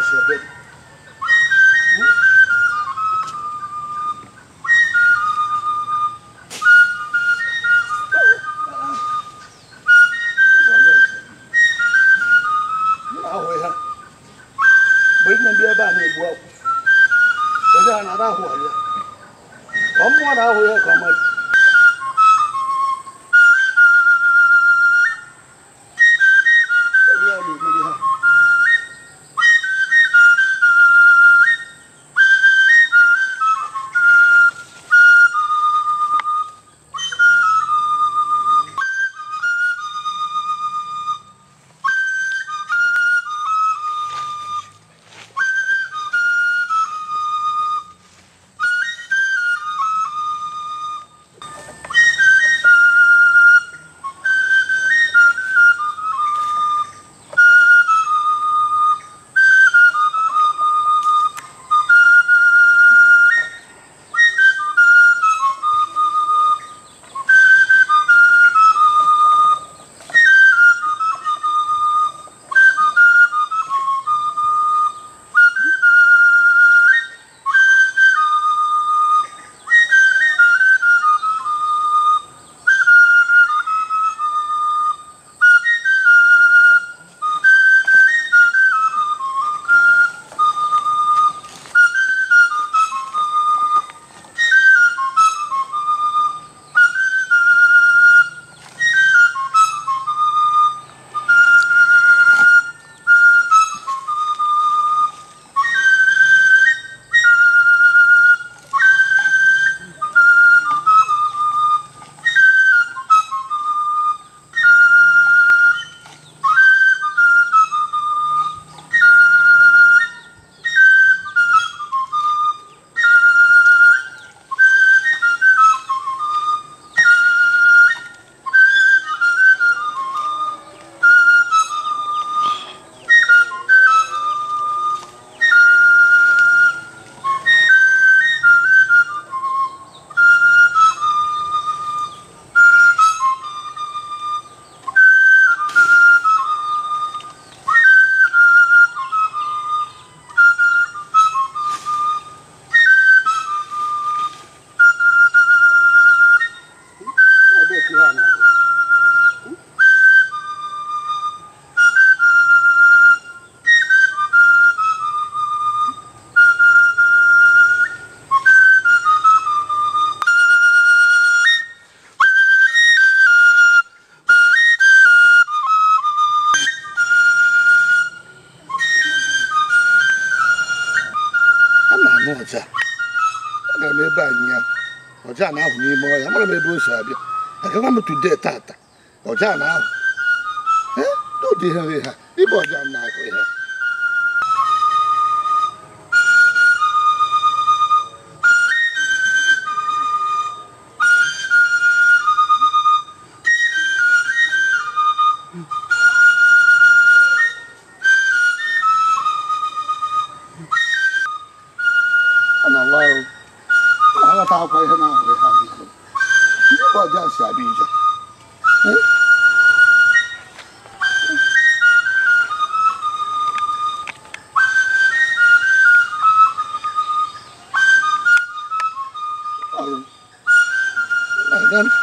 si ebe dị ahụ ya mgbe nne ndị ebe a na-egbu akwụ ebe a na-ara ahụ ya ọ mmụọ na-ahụ ya ka ọma Ebe a na-emeri ha Ebee ka ihe a na-ahụ? a na-anụ ọja agara m ebe a nya ọja na-ahụ n'ime ọhịa amara m ebe o si abịa agara m tude tata ọja na-ahụ ee n'ụdị ihe nri ha ibe ọja na-ahụ ihe ọ na-awa ahụ ọ na-aghọta akwa ihe na-ahụ ha biko ndị bụ ọja si abịa ije Eh? Ọrụ. Na-aga m.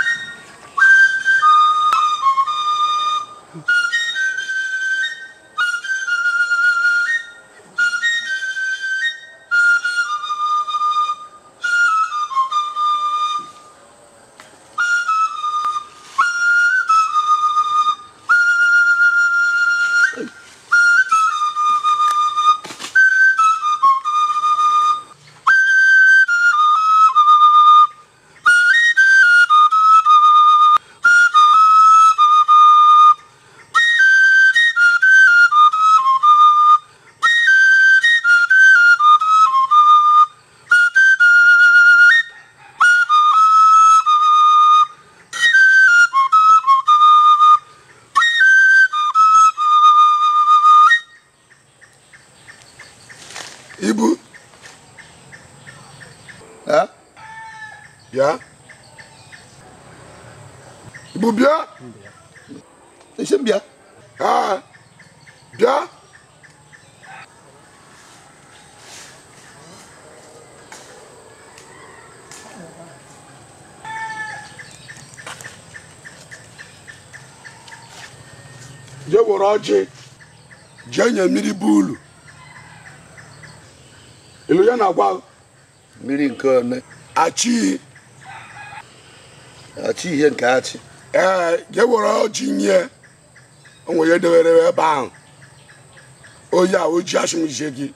ibu Eh? bịa ibu bịa esi m bịa Ah, bịa were ọjị jee nye mmiri bụ ulu ilu ya na-agwa mmiri nke one achị achị ihe nke achị ee jee were ọjị nye onwe ya dewere ebe ahụ oyi a oji asụmije gị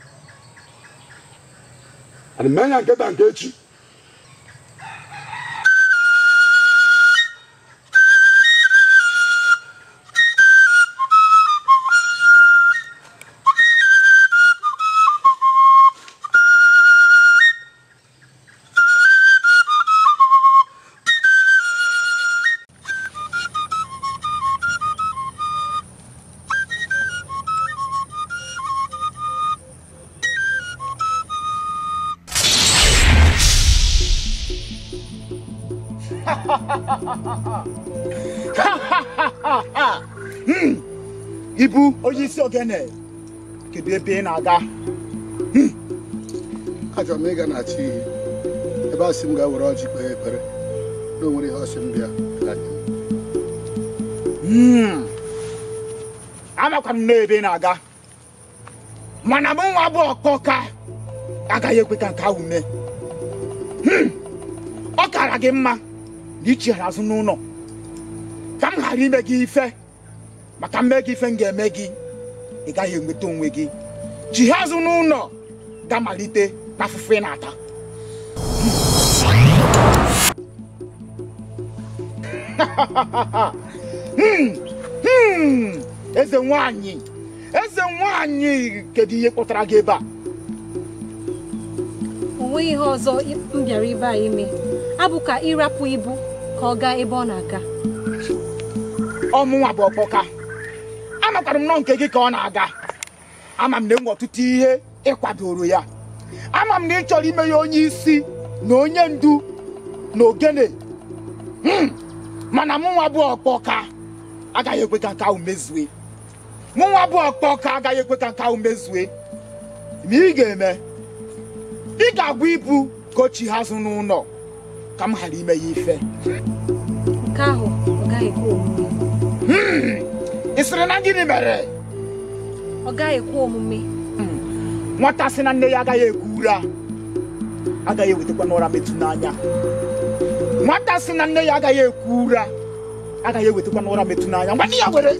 ana menya nkịta nke echi ibu onye isi ogene kedu ebe ị na-aga achọrọ m ịga na chi ihe ebe a sị m gaa were ọjị kpee ekpere na o nwere ihe ọsị m bịa ka nye m. Hmm. amakwara m n'ebe ị na-aga mana m nwa bụ ọkpọka agaghị ekwe ka nke ahụ mee Hmm. ọ kara gị mma na ichighara azụ n'ụlọ ka m ghara ime gị ife maka mme gị ife m ga-eme gị ị gaghị enweta onwe gị chigha azụ n'ụlọ ga-amalite n'afụfụ ị na-ata Hmm. Hmm. eze nwanyị eze nwanyị kedu ihe kpọtara gị ebe a o nweghị ihe ọzọ m bịara ibe a ime abụ ka ịrapụ ibu ka ọ gaa ebe ọ na-aga ọmụnwa bụ ọkpọka amakwara m nọ nke gị ka ọ na-aga ama m na enwe ọtụtụ ihe ịkwadoro ya ama m na ị chọrọ ime ya onye isi na onye ndu na ogene Hmm. mana mụnwa bụ ọkpọka agaghị ekwe ka nke ahụ mezue mụnwa bụ ọkpọka agaghị ekwe ka nke ahụ mezue ma ị ga-eme ị ga-agwa ibu ka o chi ha azụ n'ụlọ ka m ghara ime ya ife nke ahụ ọ gaghị ekwe omume ị sịrị na gịnị mere ọ gaghị ekwe omume nwata sị na nne ya agaghị ekwu ụra agaghị ewetakwa n'ụra metụ n'anya nwata sị na nne ya agaghị ekwu ụra agaghị ewetakwa n'ụra metụ n'anya ngwa ya were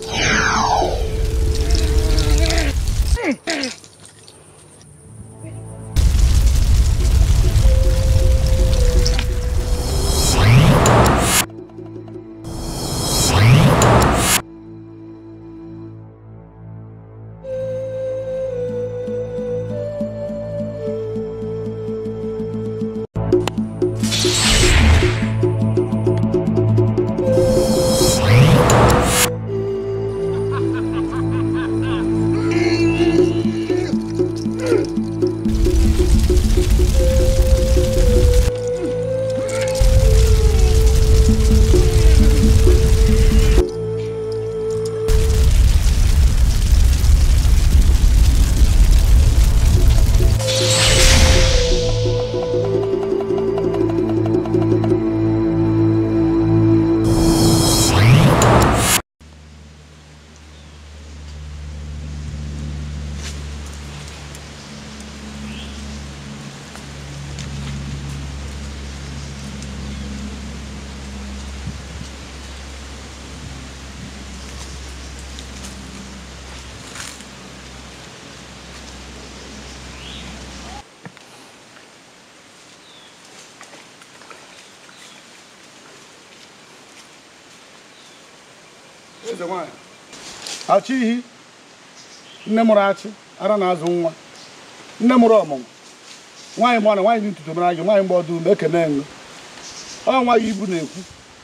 eze nwanyị achị ihi nne mụrụ achị ara na-azụ nwa nne mụrụ ọmụmụ nwaanyị mụ na nwaanyị dị ntutu mara gị nwaanyị mgbe ọdụ ume ekene ngụ ọ nwaanyị ibu na-ekwu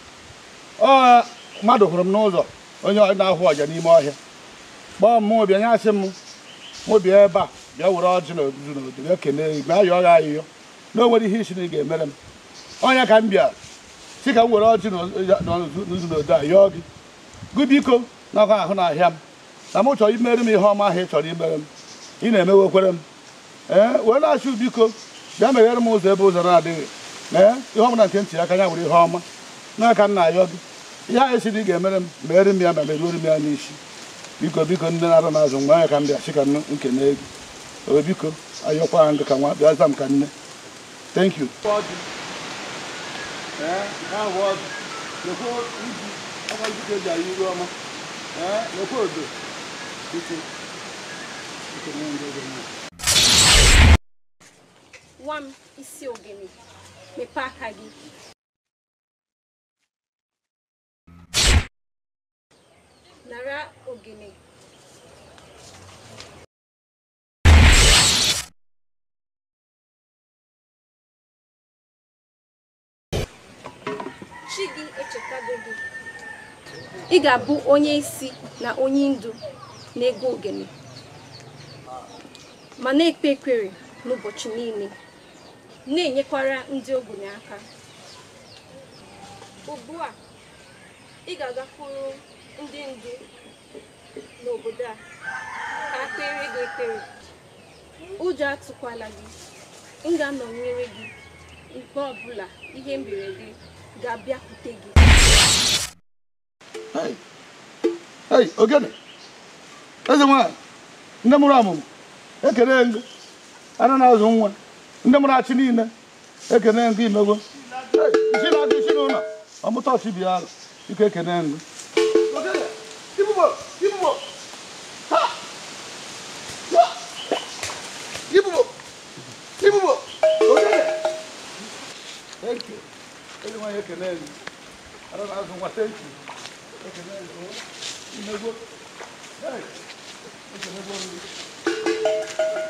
ọ mmadụ hụrụ m n'ụzọ onye na-ahụ ọja n'ime ọhịa kpọọ m mụ bịa nye asị m mụ bịa ebe a bịa were ọjị na odudu na odudu ekene gị bịa yọọ gị ayịyọ na o nwere ihe isi na ị ga-emere m ọnya ka m bịa si ka m were ọjị na odudu na odudu a yọọ gị gị biko nakwa ahụ n'ahịa m na m chọrọ imere m ihe ọma ahụ ị chọrọ imere m ị na-emewekwere m ee wee na-achụ biko bịa meghere m ụzọ ebe ụzọ na-adịghị ee ihe ọbụla nke ntị aka ya were ihe ọma n'aka nna ayọ gị ihe anyị si na ị ga-emere m mere m ya ma meruoro m ya n'isi biko biko ndị na-arụ n'azụ mgbe anya ka m bịa sị ka m nkene gị o biko ayọkwa ha ndị ka nwa bịa za m ka nne thank you nwa m isi ogene mepee aka gị nara ogene chi gị echetago gị ị ga-abụ onye isi na onye ndu na-ego ogene ma na-ekpe ekpere n'ụbọchị niile na-enyekwara ndị ogbenye aka ugbu a ị ga-agakwuru ndị ndu n'obodo a ka ha kpere gị ekpere ụjọ atụkwala gị m ga-anọnyere gị mgbe ọbụla ihe mberede ga-abịakwute gị Hey, hey, ogene eze nwanyị ndị mụrụ ọmụmụ ekele ngụ anụ na-azụ nwa ndị mụrụ achị niile ekele ngụ imegwo Hey, isi na-adị isi n'ụlọ ọmụta ọchị bịa arụ ike ekele ngụ Ogene, ibubo, ibubo, ha, ya, ibubo, ibubo, ogene. Thank you. Eze nwanyị ekele ngụ anụ na-azụ nwa thank you. Imegwo. Hey, ekele ngụ.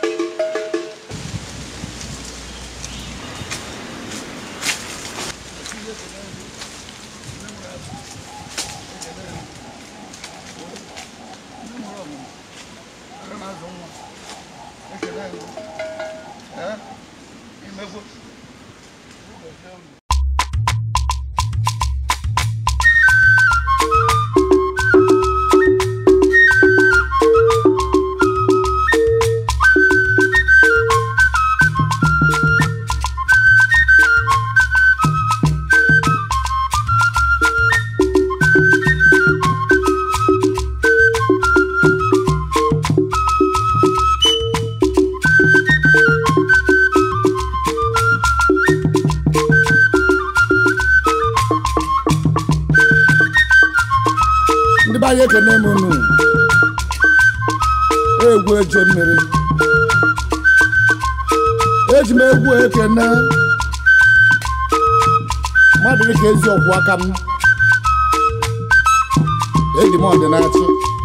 ndị be anyị ekene m unu egwu eje mmiri eji m egwu ekene mmadụ dịka ezi ọkwụ aka m eji m ọdịnachi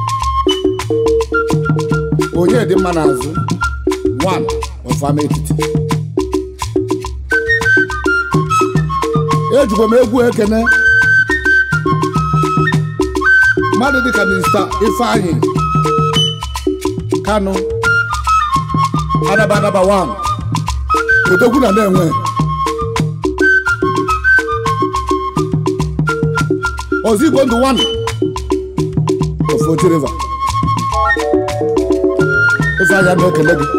onye dị mma n'azụ one ọfama etiti ejikwa m egwu ekene mmadụ dịka minista ifeanyị kanụ anaba anaba wan odogwu na na-enwe ozigbo ndụ wan of Oji River ifeanyị a na-ekele gị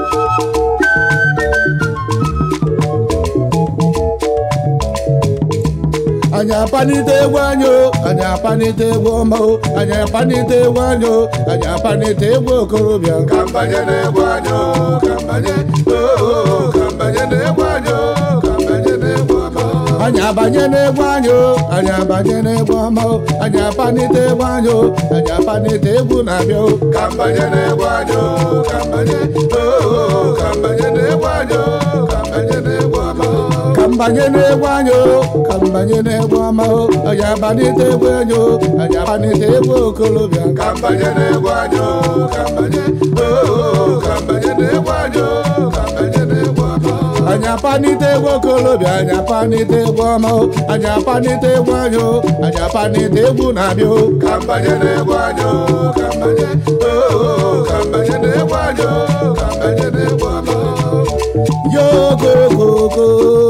anyị apanite egwu anyị o anyị apanite egwu ọma o anyị apanite egwu anyị o anyị apanite egwu okorobịa ka mbanye na-egwu anyị o ka mbanye oo ka mbanye na-egwu anyị o ka mbanye na-egwu ọma o anyị abanye n'egwu anyị o anyị abanye n'egwu ọma o anyị apanite egwu anyị o anyị apanite egwu na-abịa o ka mbanye n'egwu anyị o ka mbanye oo ka mbanye n'egwu anyị o ka mbanye n'egwu ọma o ka mbanye n'egwu anyị o ka mbanye n'egwu ọma o anyị abanite egwu anyị o anyị abanite egwu okolobịa ka mbanye n'egwu anyị o ka mbanye oo ka mbanye n'egwu anyị o ka mbanye n'egwu ọma o anyị apanite egwu okolobịa anyị apanite egwu ọma o anyị apanite egwu anyị o anyị apanite egwu na-abịa o ka mbanye n'egwu anyị o ka mbanye oo ka mbanye n'egwu anyị o ka mbanye n'egwu ọma o yokokoko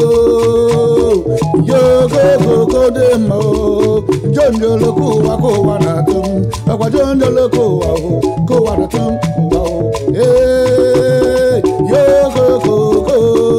yokokoko dị mma o jonjolo kụwa kụwa na-atụ m ọkwa jonjolo kụwa o kụwa na-atụ m mgba o ee yokokoko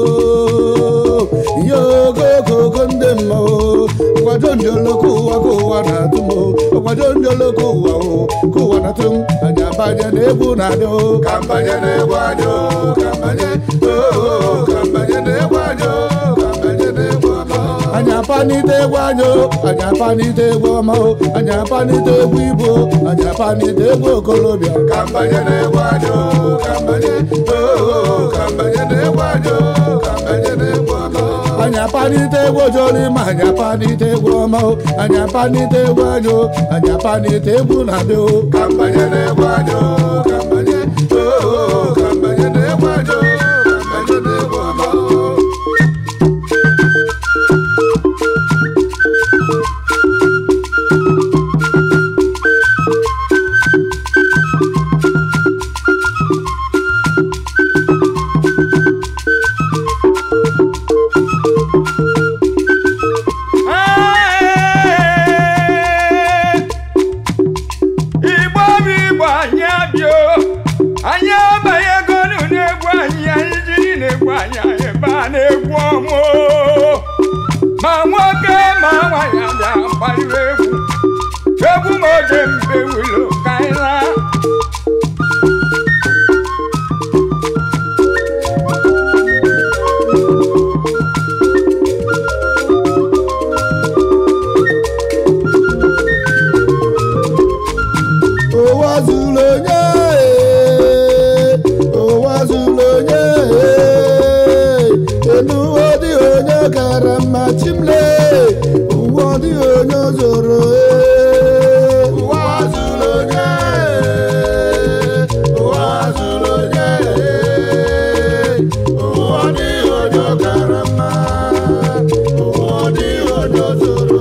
yokokoko ndị mma o ọkwa jonjolo kụwa kụwa na-atụ m o ọkwa jonjolo kụwa o kụwa na-atụ m anya mbanye na-egwu na-adị o ka mbanye na-egwu anyị o ka mbanye oo ka mbanye na-egwu anyị o ka mbanye na-egwu ọma anyị apanite egwu anyị o anyị apanite egwu ọma o anyị apanite egwu ibo anyị apanite egwu okolobịa ka mbanye na-egwu anyị o ka mbanye oo ka mbanye na-egwu anyị o ka mbanye na-egwu ọma anyị apanite egwu ojoli ma anyị apanite egwu ọma o anyị apanite egwu anyị o anyị apanite egwu na-adị o ka mbanye na-egwu anyị o ka mbanye oo ka mbanye na-egwu anyị o ka mbanye na-egwu ọma igbo bụ igbo anyị abịa o. anyị abaghị ego n'egwu anyị anyị jiri na-egwu anyị anyị baa na-egwu ọmụ o. ma nwoke ma nwaanyị abịa gbarịrị egwu egwu ma oge mbe wilo ka anyị laa ụwa zuru onye ee, ụwa zuru onye ee, enu ụwa dị onye kara mma chimle ụwa dị onye zoro ee. ụwa zuru onye ee, ụwa zuru onye ee, ụwa dịghị onye ọkara mma ụwa dịghị onye zuru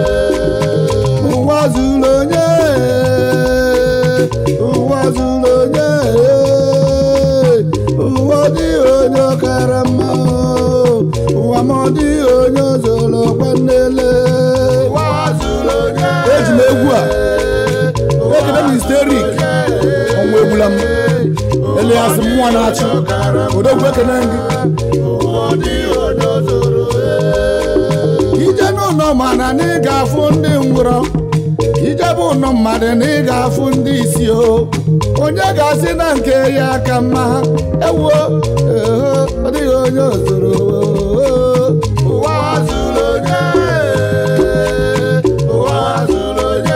ee. ụwa zuru onye ee, ụwa zuru onye ee, ụwa dịghị onye kara mma ụwa ma ọ dịghị onye zoro kwanele ụwa zuru onye eji m egwu a ekele m histerik ọnwa egbula m elias mmụọ na-achị odogwu ekene gị ụwa dịghị onye zuru ee. ije n'ụlọ mana na ị ga-afụ ndị ngwụrọ ije bụ ụlọ mmadụ na ị ga-afụ ndị isi o onye ga-asị na nke ya aka mma ewuo eho ọ dịghị onye ozuru ụwa zuru onye ee, ụwa zuru onye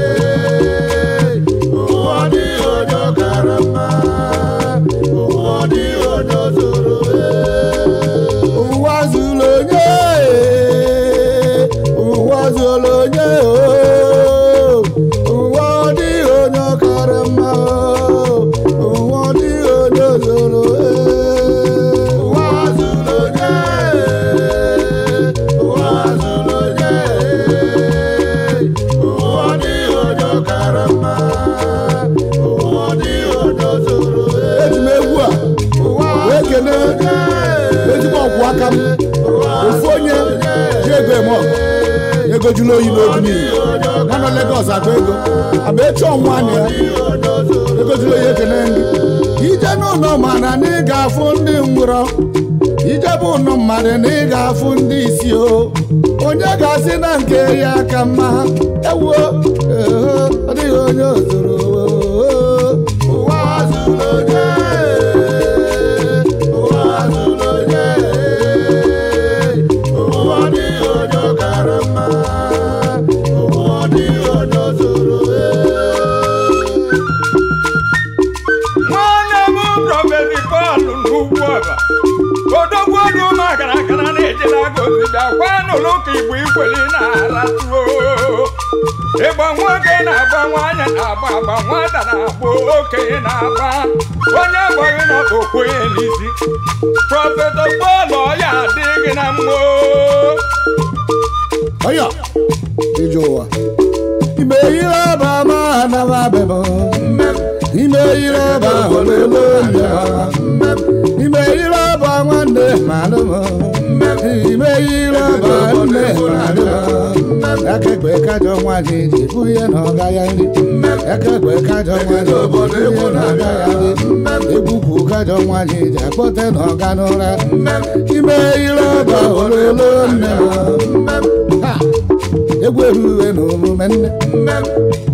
ee, ụwa dịghị onye ọkara mma ụwa dịghị onye zuru ee. ụwa zuru onye ee, ụwa zuru onye oo. ụwa ọ dịghị onye ọkara mma oo. ụwa ọ dịghị onye zuru ee. ụwa zuru onye ee, ụwa zuru onye ee, ụwa dịghị onye ọkara mma ụwa dịghị onye zuru ee. eji m egwu a wee kene ezigbo ọkwụ aka m ofu onye ji ego eme ọgụ ego jụrụ oyi n'obi niile ya nọ Legọs akpa ego aba echi ọnwa na ya ego jụrụ oyi ekene ndị ije n'ụlọ mana na ị ga-afụ ndị ngwụrọ ije bụ ụlọ mmadụ na ị ga-afụ ndị isi o onye ga-asị na nke ya aka mma ewuo eho ọ dịghị onye ozuru ụwa zuru onye ee, ụwa zuru onye ee, ụwa dịghị onye ọkara mma ụwa dịghị onye zuru ee. nwanne m prọfeti Pọl n'ugwu ọba odogwu ọdụ makara akara na-ejela gozi bịakwa n'ụlọ ụka igbo ikweli na-aratuo ịgba nwoke na-agba nwaanyị na-agba agba nwata na-agba okenye na-agba onye gbaghị n'okpokwenye n'isi prọfeti Pọl ọya adịghị na mmụọ ọyọ ije ụwa ime ihe ọba ma anaba bebo ime ihe ọba ololo ya ime ihe ọba nwanne malụmọ ime ihe ọba nne malụmọ akẹgbẹ kájọ nwanyị ji bụ ihe na ọga ya nri akẹgbẹ kájọ nwanyị bụ ihe na ọga ya nri egbupụ kájọ nwanyị ji akpọte na ọga n'ụra ime ihe ọba ololo nne m Ha! egwu eruwe na omume nne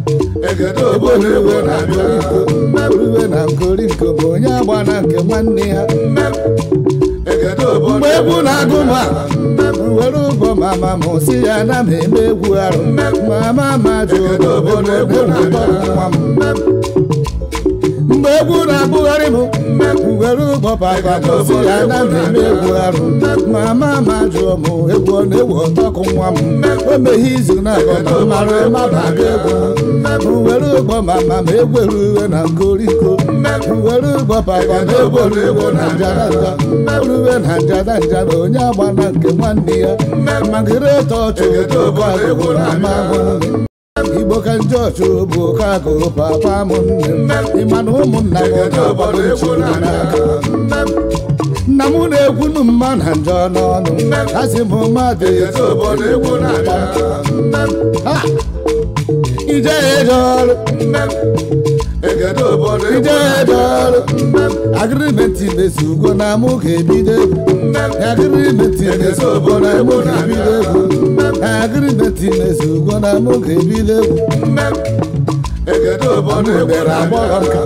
egede obodo egwu na-abịa Iwe na nkorinko bụ onye agba na nke nwanne ya egede obodo mgbe egwu na-agụ m a were ụgbọ mama m si ya na m eme egwu arụ mama ma jụ obodo egwu na-atọ nwa m mgbe egwu na-abụgharị m were ụgbọ papa m si ya na m eme egwu arụ mama ma jụọ m egwu ọ na-ewu ọtọkụ nwa m o meghe izu na-abọ na mara mmadụ abịa egwu were ụgbọ mama m egwere uwe na nkoriko were ụgbọ papa m egwere uwe na njaranja uwe na njaranja na onye agba na nke nwanne ya magịrịta ọchụ ụbọ agụgụ na amahụ igbo ka ndị ọchụ bụ ka agụ papa m nne m ịma na ụmụnna m na-agbado nchi n'aka nna m na-ekwunu mma na njọ n'ọnụ asị m mmadụ ezi obodo egwu na-aga Ha! ije eje ọrụ egede obodo egwu ije eje ọrụ agrimenti mesi ugo na mụ ga-ebido egwu agrimenti mesi ugo na mụ ga-ebido egwu agrimenti mesi ugo na mụ ga-ebido egwu egede obodo egwu mere agbọghọ nka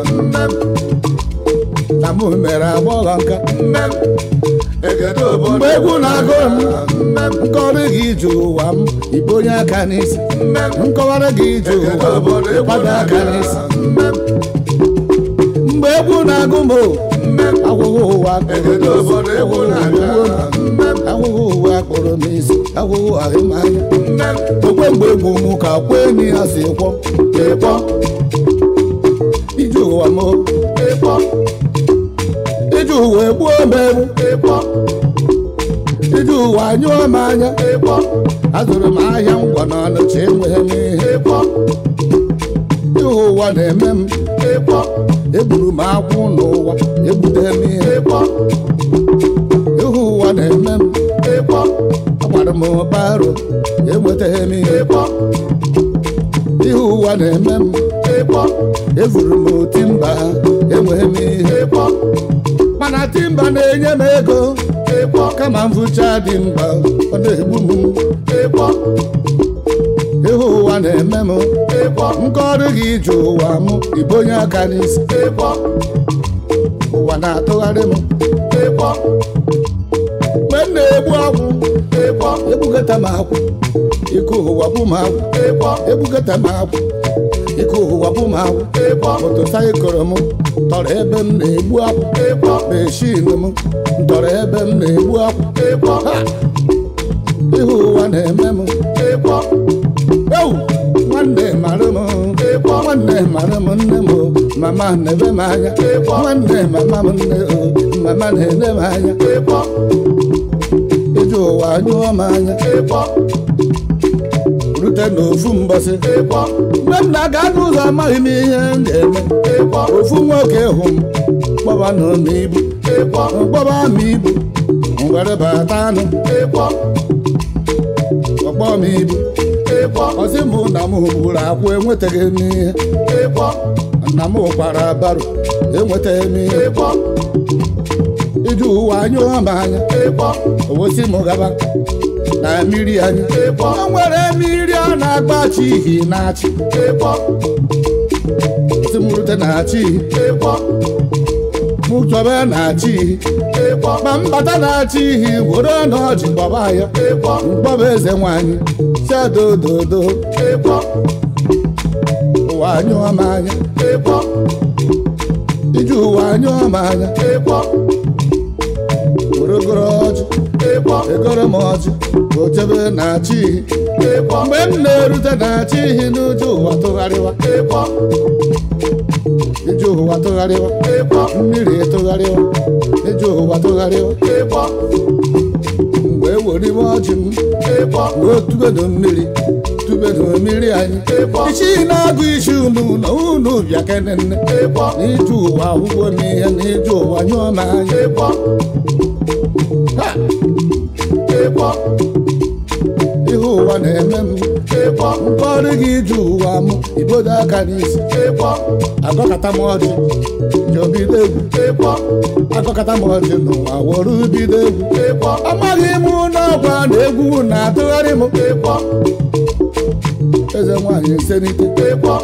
na mụ mere agbọghọ nka egede obodo mgbe egwu na-agụ m nkọrọ gị ije ụwa m ikpe onye aka n'isi nkọwara gị ije ụwa m ịkwado aka n'isi mgbe egwu na-agụ m agwụghị ụwa egede obodo egwu na-abịa agwụghị ụwa kpọrọ m isi agwụghị ahụmanya okwe mgbe egwu m ka kwe enyi ya si kwọ ịkpọ ije ụwa m ịkpọ ije ụwa egbuo m egbu ịkpọ ije ụwa nyụọ m anya ịkpọ azụrụ m ahịa ngwa na ọnụcha enweghị m ihe ịkpọ ihe ụwa na-eme m ịkpọ egburu m akwụ n'ụwa egbute m ihe ịkpọ ihe ụwa na-eme m ịkpọ agbara m baro enwetaghị m ihe ịkpọ ihe ụwa na-eme m ịkpọ evuru m timba enweghị m ihe ịkpọ mana timba na-enye m ego ịkpọ kama mvụcha dị mba ọ na-egbu m ịkpọ ihe ụwa na-eme m ịkpọ nkọrụ gị ije ụwa m igbo onye aka n'isi ịkpọ ụwa na-atụgharị m ịkpọ mgbe m na-egbu akwụ ịkpọ egbugata m akwụ ike ụwa bụ m akwụ ịkpọ egbugata m akwụ ike ụwa bụ m akwụ ịkpọ motosaịkụl m tọrọ ebe m na-egbu akwụ ịkpọ meshin m tọrọ ebe m na-egbu akwụ ịkpọ Ha! ihe ụwa na-eme m ịkpọ ewu nwanne mara m ịkpọ nwanne mara m nne m mama na-ebe m anya ịkpọ nwanne mama m nne o mama na-ene m anya ịkpọ ije ụwa nyụọ m anya ịkpọ rute n'ofu mbọsị ịkpọ mgbe m na-aga n'ụzọ amaghị m ihe m ga-eme ịkpọ ofu nwoke hụ m gbaba nọ n'ibu ịkpọ gbaba m ibu ngwere bata anụ ịkpọ ọgbọ m ibu ịkpọ ọsị mụ na m gburu akwụ enwetaghị m ihe ịkpọ na m kwara baro enwetaghị m ihe ịkpọ iji ụwa anyụọ m anya ịkpọ owosi m gaba na mmiri anyị ịkpọ o nwere mmiri a na-agbachi ihi na-achị ịkpọ si m rute na-achị ihi ịkpọ mụ chọba na-achị ihi ịkpọ ma mbata na-achị ihi were na ọjị gbaba ya ịkpọ mgbaba eze nwanyị si adododo ịkpọ ụwa anyụọ m anya ịkpọ iji ụwa anyụọ m anya ịkpọ were goro ọjị ịkpọ egoro m ọjị ochebe na-achị ihi ịkpọ mgbe m na-erute na-achị ihi n'uju ụwa tụgharịwa ịkpọ iji ụwa tụgharịwa ịkpọ mmiri tụgharịwa iji ụwa tụgharịwa ịkpọ mgbe ewere iwe ọjị m ịkpọ wee tubedo mmiri tubedo mmiri anyị ịkpọ isi na-agụ isi unu na unu bịa kenenne ịkpọ n'iju ụwa ahụgwo m ihe n'iju ụwa nyụọ m anya ịkpọ Ha! ịkpọ ihe ụwa na-eme m ịkpọ mkpọrọ gị ije ụwa m ibodo aka n'isi ịkpọ agọkata m ọjị jọbido egwu ịkpọ agọkata m ọjị n'ụwa were bido egwu ịkpọ amaghị m n'ọgwa na egwu na-atụgharị m ịkpọ eze nwaanyị senite ịkpọ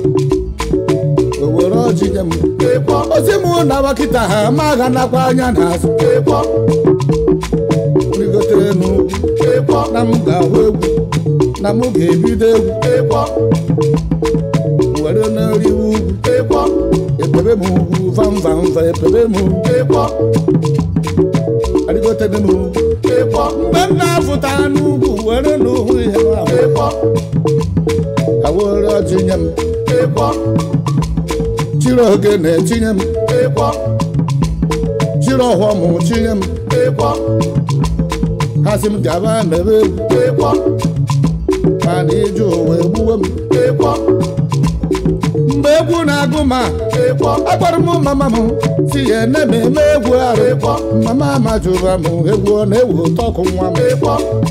o were ọjị nye m ịkpọ ozi m na bakịta ha ma ga nakwa anya n'azụ ịkpọ rigotere n'ugwu ịkpọ na m ga-ahụ egwu na m ga-ebido egwu ịkpọ were n'eriwe ugwu ịkpọ epebe m ugwu vamvamva epebe m ugwu ịkpọ arigotere m ugwu ịkpọ mgbe m na-afụta n'ugwu were n'ụhụ ihe ahụ ịkpọ ka were ọjị nye m ịkpọ chiri oge na-etinye m ịkpọ chiri ọghọm chinye m ịkpọ ha sị m gaba mebe egwu ịkpọ mana ije ụwa egbuwe m ịkpọ mgbe egwu na-agụ ma ịkpọ akpọrọ m mama m si ya ene m eme egwu arụ ịkpọ mama majụra m egwu ọ na-ewu ụtọ ọkụ nwa m ịkpọ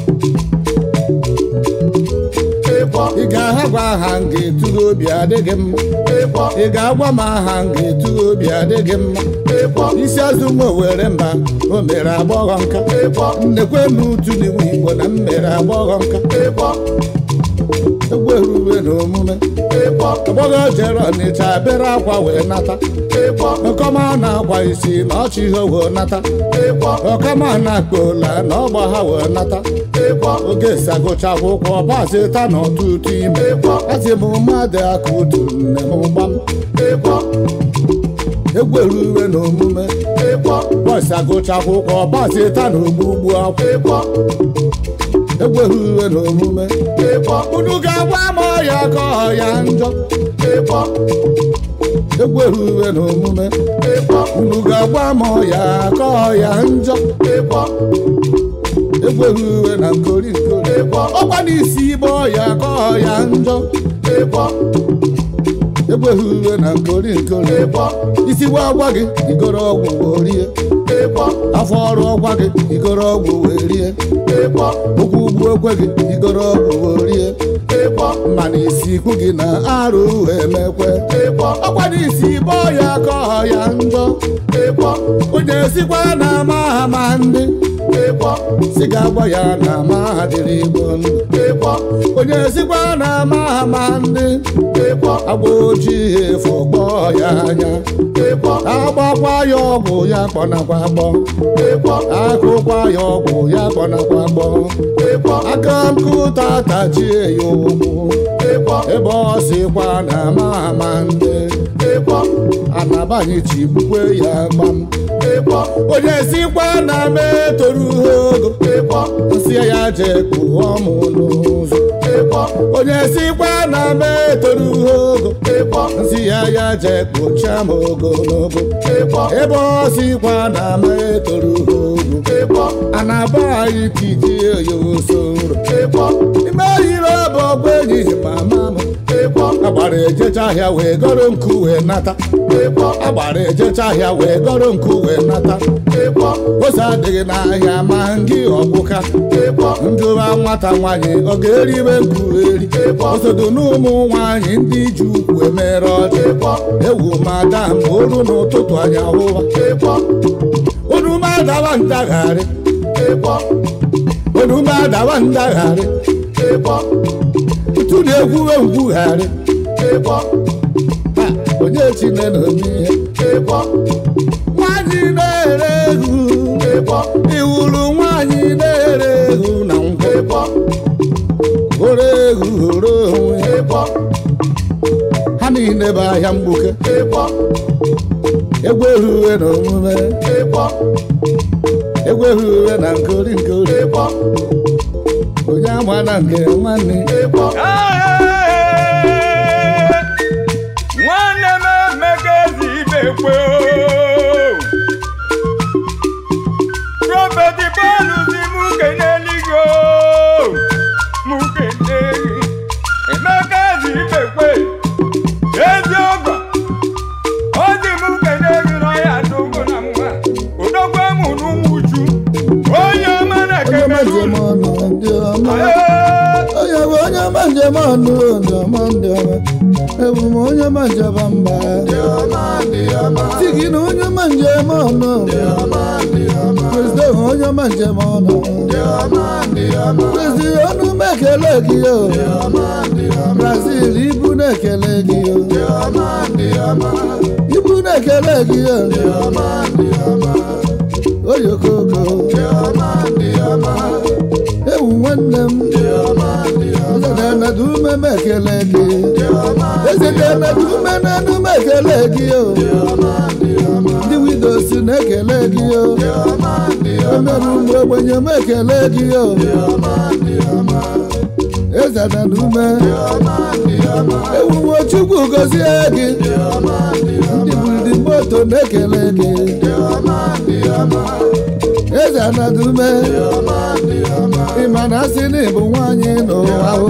ịkpọ ị ga-ahagwa aha m ga-eturu obi adịghị mma ịkpọ ị ga-agwa m aha m ga-eturu obi adịghị mma ịkpọ isi azụ nwa were mba o mere agbọghọ nka ịkpọ nnekwe m utu n'iwu igbo na m mere agbọghọ nka ịkpọ egwu erube na omume ịkpọ agbọghọ jere ọnịcha bere akwa wee nata ịkpọ ọkọma na-akwa isi na ọchị ihe wee nata ịkpọ ọkama na-akpa ola na ọgba ha wee nata ịkpọ oge si agụcha akwụkwọ pasịta na ọtụtụ ime ịkpọ asị m mmadụ aka utu nne m gbam ịkpọ egwu erube na omume ịkpọ bọsị agụcha akwụkwọ pasịta na ogbugbu akwụ ịkpọ egwu erube na omume ịkpọ unu ga-agwa m ọya ka ọya njọ ịkpọ egwu erube na omume ịkpọ unu ga-agwa m ọya ka ọya njọ ịkpọ egwu erube na nkori nkori ịkpọ ọkwa n'isi ibe ọya ka ọya njọ ịkpọ egwu erube na nkori nkori ịkpọ isi gwa agwa gị igoro ọgwụ wee rie ịkpọ afọ ọrụ ọgwa gị igoro ọgwụ wee rie ịkpọ ụkwụ ugwu ekwe gị igoro ọgwụ wee rie ịkpọ mana isi ikwu gị na arụ emekwe ịkpọ ọkwa n'isi ibe ọya ka ọya njọ ịkpọ onye sikwa na ama ama ndị ịkpọ si ga-agwa ya na ama ha dịrị igbo ndụ ịkpọ onye sikwa na ama ama ndị ịkpọ agba ojii efu kpọọ ya anya ịkpọ agbakwa ya ọgwụ ya kpọnakwa gbọ ịkpọ akụkwa ya ọgwụ ya kpọnakwa gbọ ịkpọ aka nkụta tachie ya ụkwụ ịkpọ ebe ọ sịkwa na ama ama ndị ịkpọ anabanye chigbukwe ya gbam ịkpọ onye sikwa na m etoru ha ogo ịkpọ nsị ya jee kpụọ m n'ụzọ ịkpọ onye sikwa na m etoru ha ogo ịkpọ nsị ya ya jee kpụchaa m ogologo ịkpọ ebe ọ sịkwa na m etoru ha ogo ịkpọ anaba anyị tijie ya oso nro ịkpọ ime yiri ọbụ ọgba enyi mama m ịkpọ agbara ejecha ahịa wee gọrọ nkụ wee nata ịkpọ agbara ejecha ahịa wee gọrọ nkụ wee nata ịkpọ ose adịghị n'ahịa ma ngị ọgbụka ịkpọ njụwa nwata nwaanyị ọ ga-eribe nkụ eri osodo n'ụmụ nwaanyị ndị ji ukwu emere ọjị ịkpọ ewu madam oru n'ụtụtụ anya hụwa ịkpọ unu madawa ndagharị ịkpọ unu madawa ndagharị ịkpọ ntu na-egwuwe ngwugharị ịkpọ Ha, onye chine na omi ihe ịkpọ nwaanyị na-ere ehu ịkpọ iwuru nwaanyị na-ere ehu na nkwụ ịkpọ ore ehu horo onwe ya. ịkpọ ha niile bụ ahịa mgbuke ịkpọ egwu ehuwe na omume ịkpọ egwu ehuwe na nkori nkori ịkpọ onye ama na nke nwanne ịkpọ nwanne m emeka ezi ibe kwe prọfeti bọọlụ si mụ keneligo mụ keneli emeka ezi ibe kwe ezi ọgọ ọ dị mụ keneli n'ọya dogo na mma odogwu emụ n'ụmụju onye ọma na onye ma njem kemerun ọnụ ndị ọma Ee, onye bụ onye ma njem ọnụ ndị ọma ndị ọma ebu m onye ma njem mba si gị na onye ma njem ọnụ prezident onye ma njem ọnụ Kristi ọnụ m ekele gị o Brazil ibu na-ekele gị o ibu na-ekele gị o oyokoko ewu nwanne m ezedenadume m ekele gị ezedenadume n'enu m ekele gị o ndị widows na-ekele gị o emerụ mgbe ogbenye m ekele gị o ezedenadume ewuwo chukwu gọzie gị ndị buridi moto na-ekele gị eze anadume ịma na asị na ịbụ nwaanyị n'ụwa o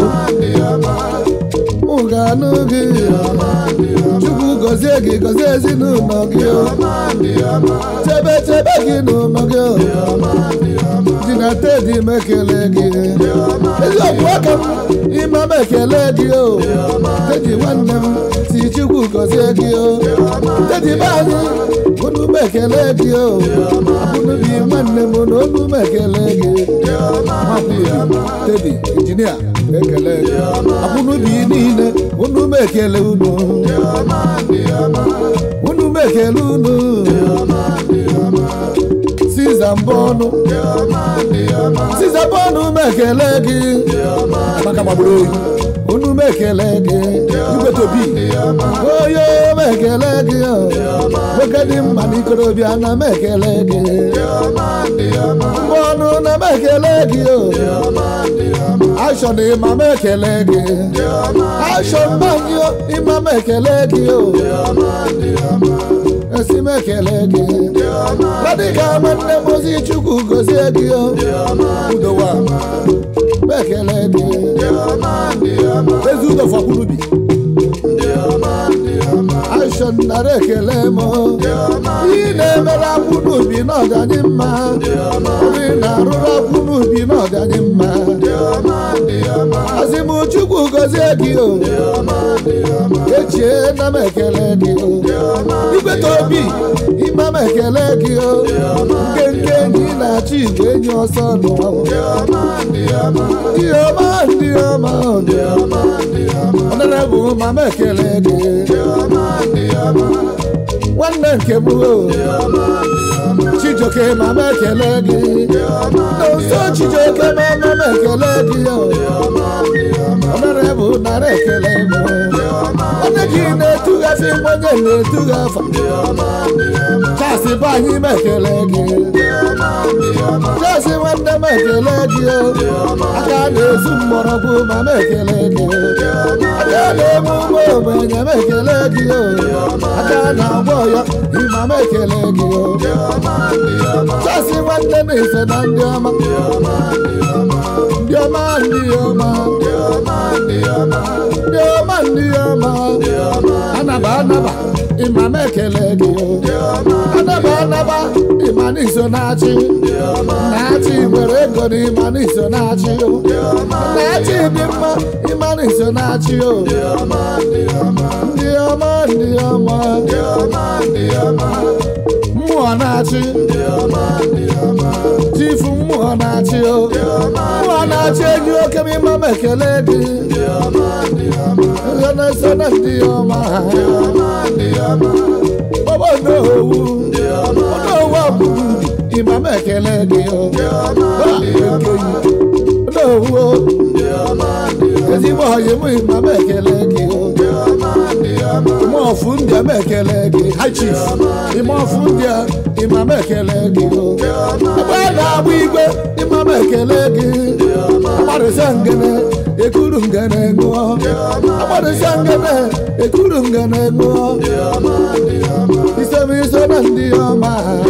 mụ ga-anụ gị chukwu gọzie gị gọzie ezinụlọ gị o chebe chebe gị n'ụlọ gị o ji na tedi m ekele gị eziokwu aka m ịma m ekele gị o tedi nwanne m si chukwu gọzie gị o tedi be anyị unu m ekele gị o abụnubi nwanne m na olu m ekele gị makwuru tedi injinia ekele gị abụnubi niile unu m ekele unu unu m ekele unu siza mbọnụ siza mbọnụ m ekele gị maka gbagburu oyi unu m ekele gị igwetobi oyo m ekele gị nwoke dị mma n'ikorobịa na m ekele gị mbọnụ na m ekele gị ashọ na ịma m ekele gị ashọ mbanyụ ịma m ekele gị esi m ekele gị radịka nwanne m ozi chukwu gozie gị udowa m ekele gị ezi udo fọkwurubi ashọ nara ekele m ị na-emere akwụ n'ubi n'ọdanye mma ọrụ ị na-arụrụ akwụ n'ubi n'ọdanye mma asị m chukwu gozie gị o echie na m ekele gị o ikweta obi ịma m ekele gị o nke nke enyi na-achọ igwe enyi ọsọ n'ụwa ndị ọma ndị ọma ọdara bụ ma m ekele gị nwanne nke m o chijoke ma m ekele gị n'ụzọ chijoke ma ma m ekele gị ọdara bụ nara ekele m onye gị na-etughafi m onye na-etughafa chasị bụ anyị m ekele gị chasị nwanne m ekele gị aka na-ezu mgbọrọgwụ ma m ekele gị aka na-eme ụmụ ogbenye m ekele gị aka na-agwọ ya ịma m ekele gị chasị nwanne m ise na ndị ọma ndị ọma ndị ọma ndị ọma ndị ọma anaba anaba ịma m ekele gị anaba anaba ịma n'iso na-achị na-achị nwere ego na ịma n'iso na-achị na-achị dị mma ịma n'iso na-achị o ndị ọma ndị ọma mmụọ na-achị chifu mmụọ na-achị o mmụọ na-achị enyi oke m ịma m ekele gị ihe na-eso na ndị ọma obodo owu owu agbụrụ ịma m ekele gị owu ezigbo ọyị m ịma m ekele gị ime ọfụ ndị a m ekele gị ha chief ime ọfụ ndị a ịma m ekele gị ebe a na-agba igwe ịma m ekele gị agbarịsa ngene ekuru ngene ṅụọ agbarịsa ngene ekuru ngene ṅụọ isemiso na ndị ọma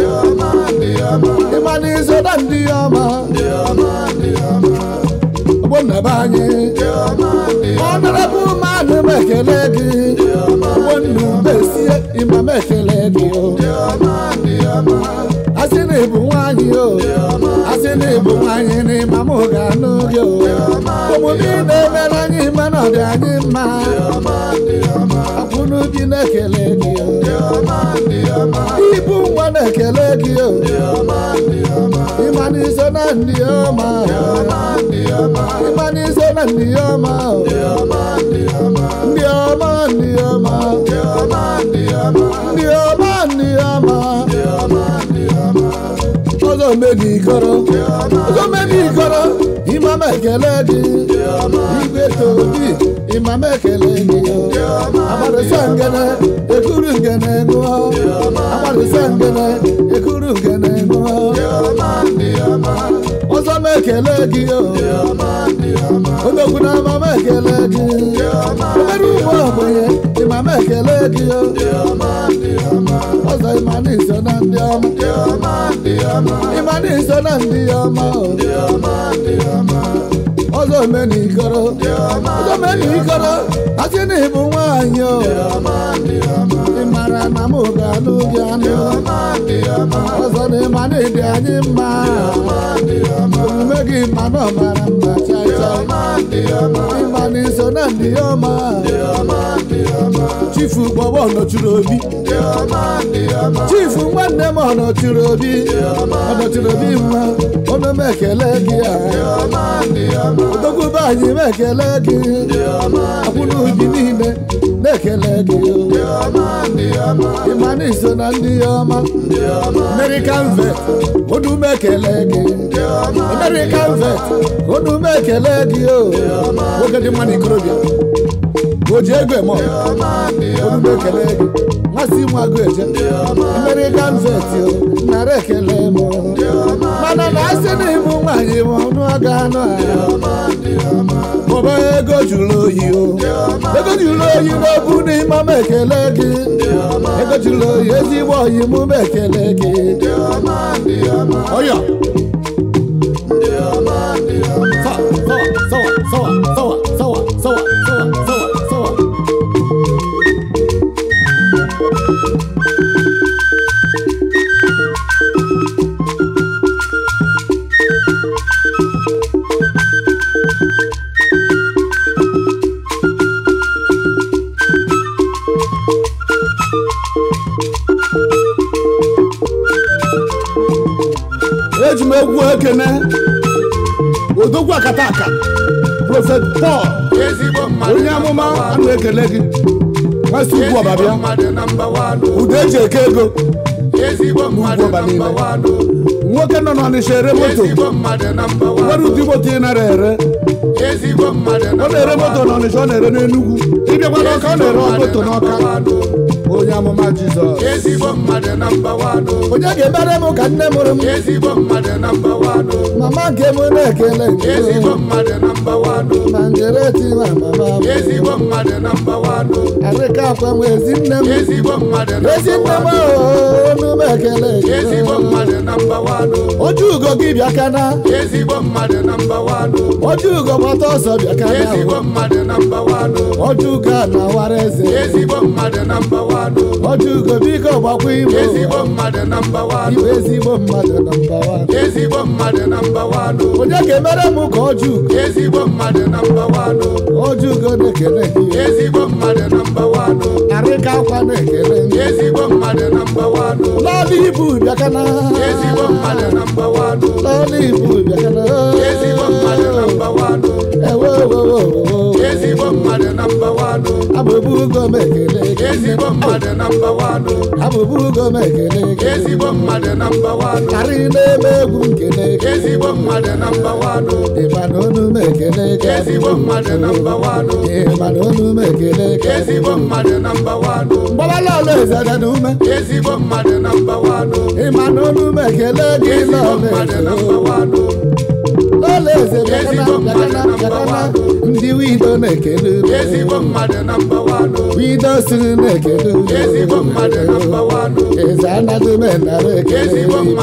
ịma na iso na ndị ọma ọgbọnnaba anyị ọnarabụ mmadụ m ekele gị ọgbọnnu besie ịma m ekele gị asị na ịbụ nwaanyị o asị na ịbụ nwaanyị n'ịma m ga-anụ gị o omume ị na-emere anyị mana ọ dị anyị mma akwụnụ bi na-ekele gị o ibu nwa na-ekele gị o ịma n'iso na ndị ọma ịma n'iso na ndị ọma o ndị ọma ndị ọma ndị ọma ndị ọma ọzọ medigoro ọzọ medigoro imam ekele gị igwe tobi imam ekele gị amarịsa ngene ekuru ngene ṅụọ amarịsa ngene ekuru ngene ṅụọ ọzọ m ekele gị o odogwu na ama m ekele gị obere ụmụ ogbenye ịma m ekele gị o ọzọ ịma na iso na ndị ọma ịma na iso na ndị ọma o ọzọ omenikoro ọzọ omenikoro asị na ịbụ nwaanyị o ị mara na m ga-alụ gị anụ ọzọ na ịma na ịdị anyị mma omume gị ma na ọ mara mma chai chai ịma na iso na ndị ọma chifu gbọgbọ nọchiri obi chifu nwanne m ọ nọchiri obi ọ nọchiri obi mma ọnụ m ekele gị a odogwube anyị m ekele gị akwụna ubi niile na-ekele gị ịma na iso na ndị ọma American vet ọnụ m ekele gị American vet ọnụ m ekele gị o nwoke dị mma na ikorobịa o ji ego eme ọnụ m ekele gị masị nwa agụ eje American vet o nara ekele m mana na asị na ịbụ nwaanyị m ọnụ aga anụ mụba ego jụrụ oyi o ego jụrụ oyi n'okwu n'ime m ekele gị ego jụrụ oyi ezigbo oyi mụ m ekele gị ọyọ sawa sawa sawa sawa sawa sawa sawa sawa sawa eji m egwu ekene odogwu akata aka prọfet pọl onye amụma a na-ekele gị nwasị ugwu ọbabịa udo eji eke ego n'ugwu ọba niile nwoke nọ n'ọnịsha ere moto nwere ụdị moto ị nara ere ọ na-ere moto n'ọnịsha ọ na-ere n'enugwu ịbịakwa n'ọka ọ na-ere moto n'ọka onye amụma jizọs onye ga-emere m ka nne mụrụ m mama nke m na-ekele nke ma njereti ma mama m arịka akwa m ezi nne m ezi nne m onu m ekele oju ugo gị bịa kana oju ugo gbata ọsọ bịa kana oju ugo a na-awara eze oju ugo biko gbakwa imo iwe ezigbo mmadụ na mbawa onye ga-emere m ka oju ugo oju ugo na-ekele gị arịka akwa na-ekele gị lọọlụ ibu bịa kana lọọlụ ibu bịa kana ewe ewe abụbụ ugo m ekele gị abụbụ ugo m ekele gị karị na-eme egwu nkele gị ịma na onu m ekele gị ịma na onu m ekele gị mgbabala ọla eze dị n'ume ịma na onu m ekele gị lọla eze lọla eze bịakana bịakana bịakana ndị wido na-ekele wido siri na-ekele eze anaghị m enara ekele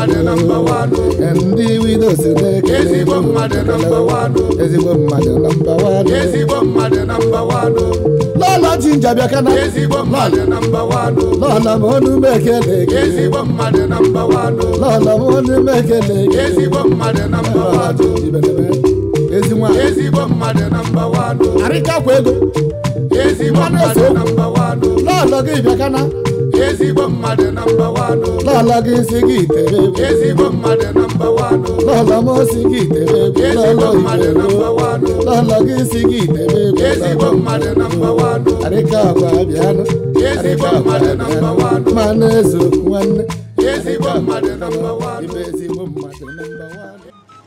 ndị wido si na-ekele ezigbo mmadụ na mbawa lọla lọlọ jinja bịa kana ezigbo mmadụ nọmba wanụ lọlọ m onu m ekele gị ezigbo mmadụ nọmba wanụ lọlọ m onu m ekele gị ezigbo mmadụ nọmba wanụ Ibelebe, ezi nwa ezigbo mmadụ nọmba wanụ arịkakwa ego ezigbo mmadụ nọmba wanụ lọlọ gị bịa kana ezigbo mmadụ nọmba wanụ lọlọ gị si gị tere egwu ezigbo mmadụ nọmba wanụ lọlọ m si gị tere egwu ezigbo lọlọ mmadụ igbo nọmba wanụ lọlọ gị si gị tere egwu ezigbo mmadụ nọmba wanụ arịkakwa bịanụ ezigbo mmadụ nọmba wanụ ma na-ezo nwanne ezigbo mmadụ nọmba wanụ ibe ezigbo mmadụ nọmba wanụ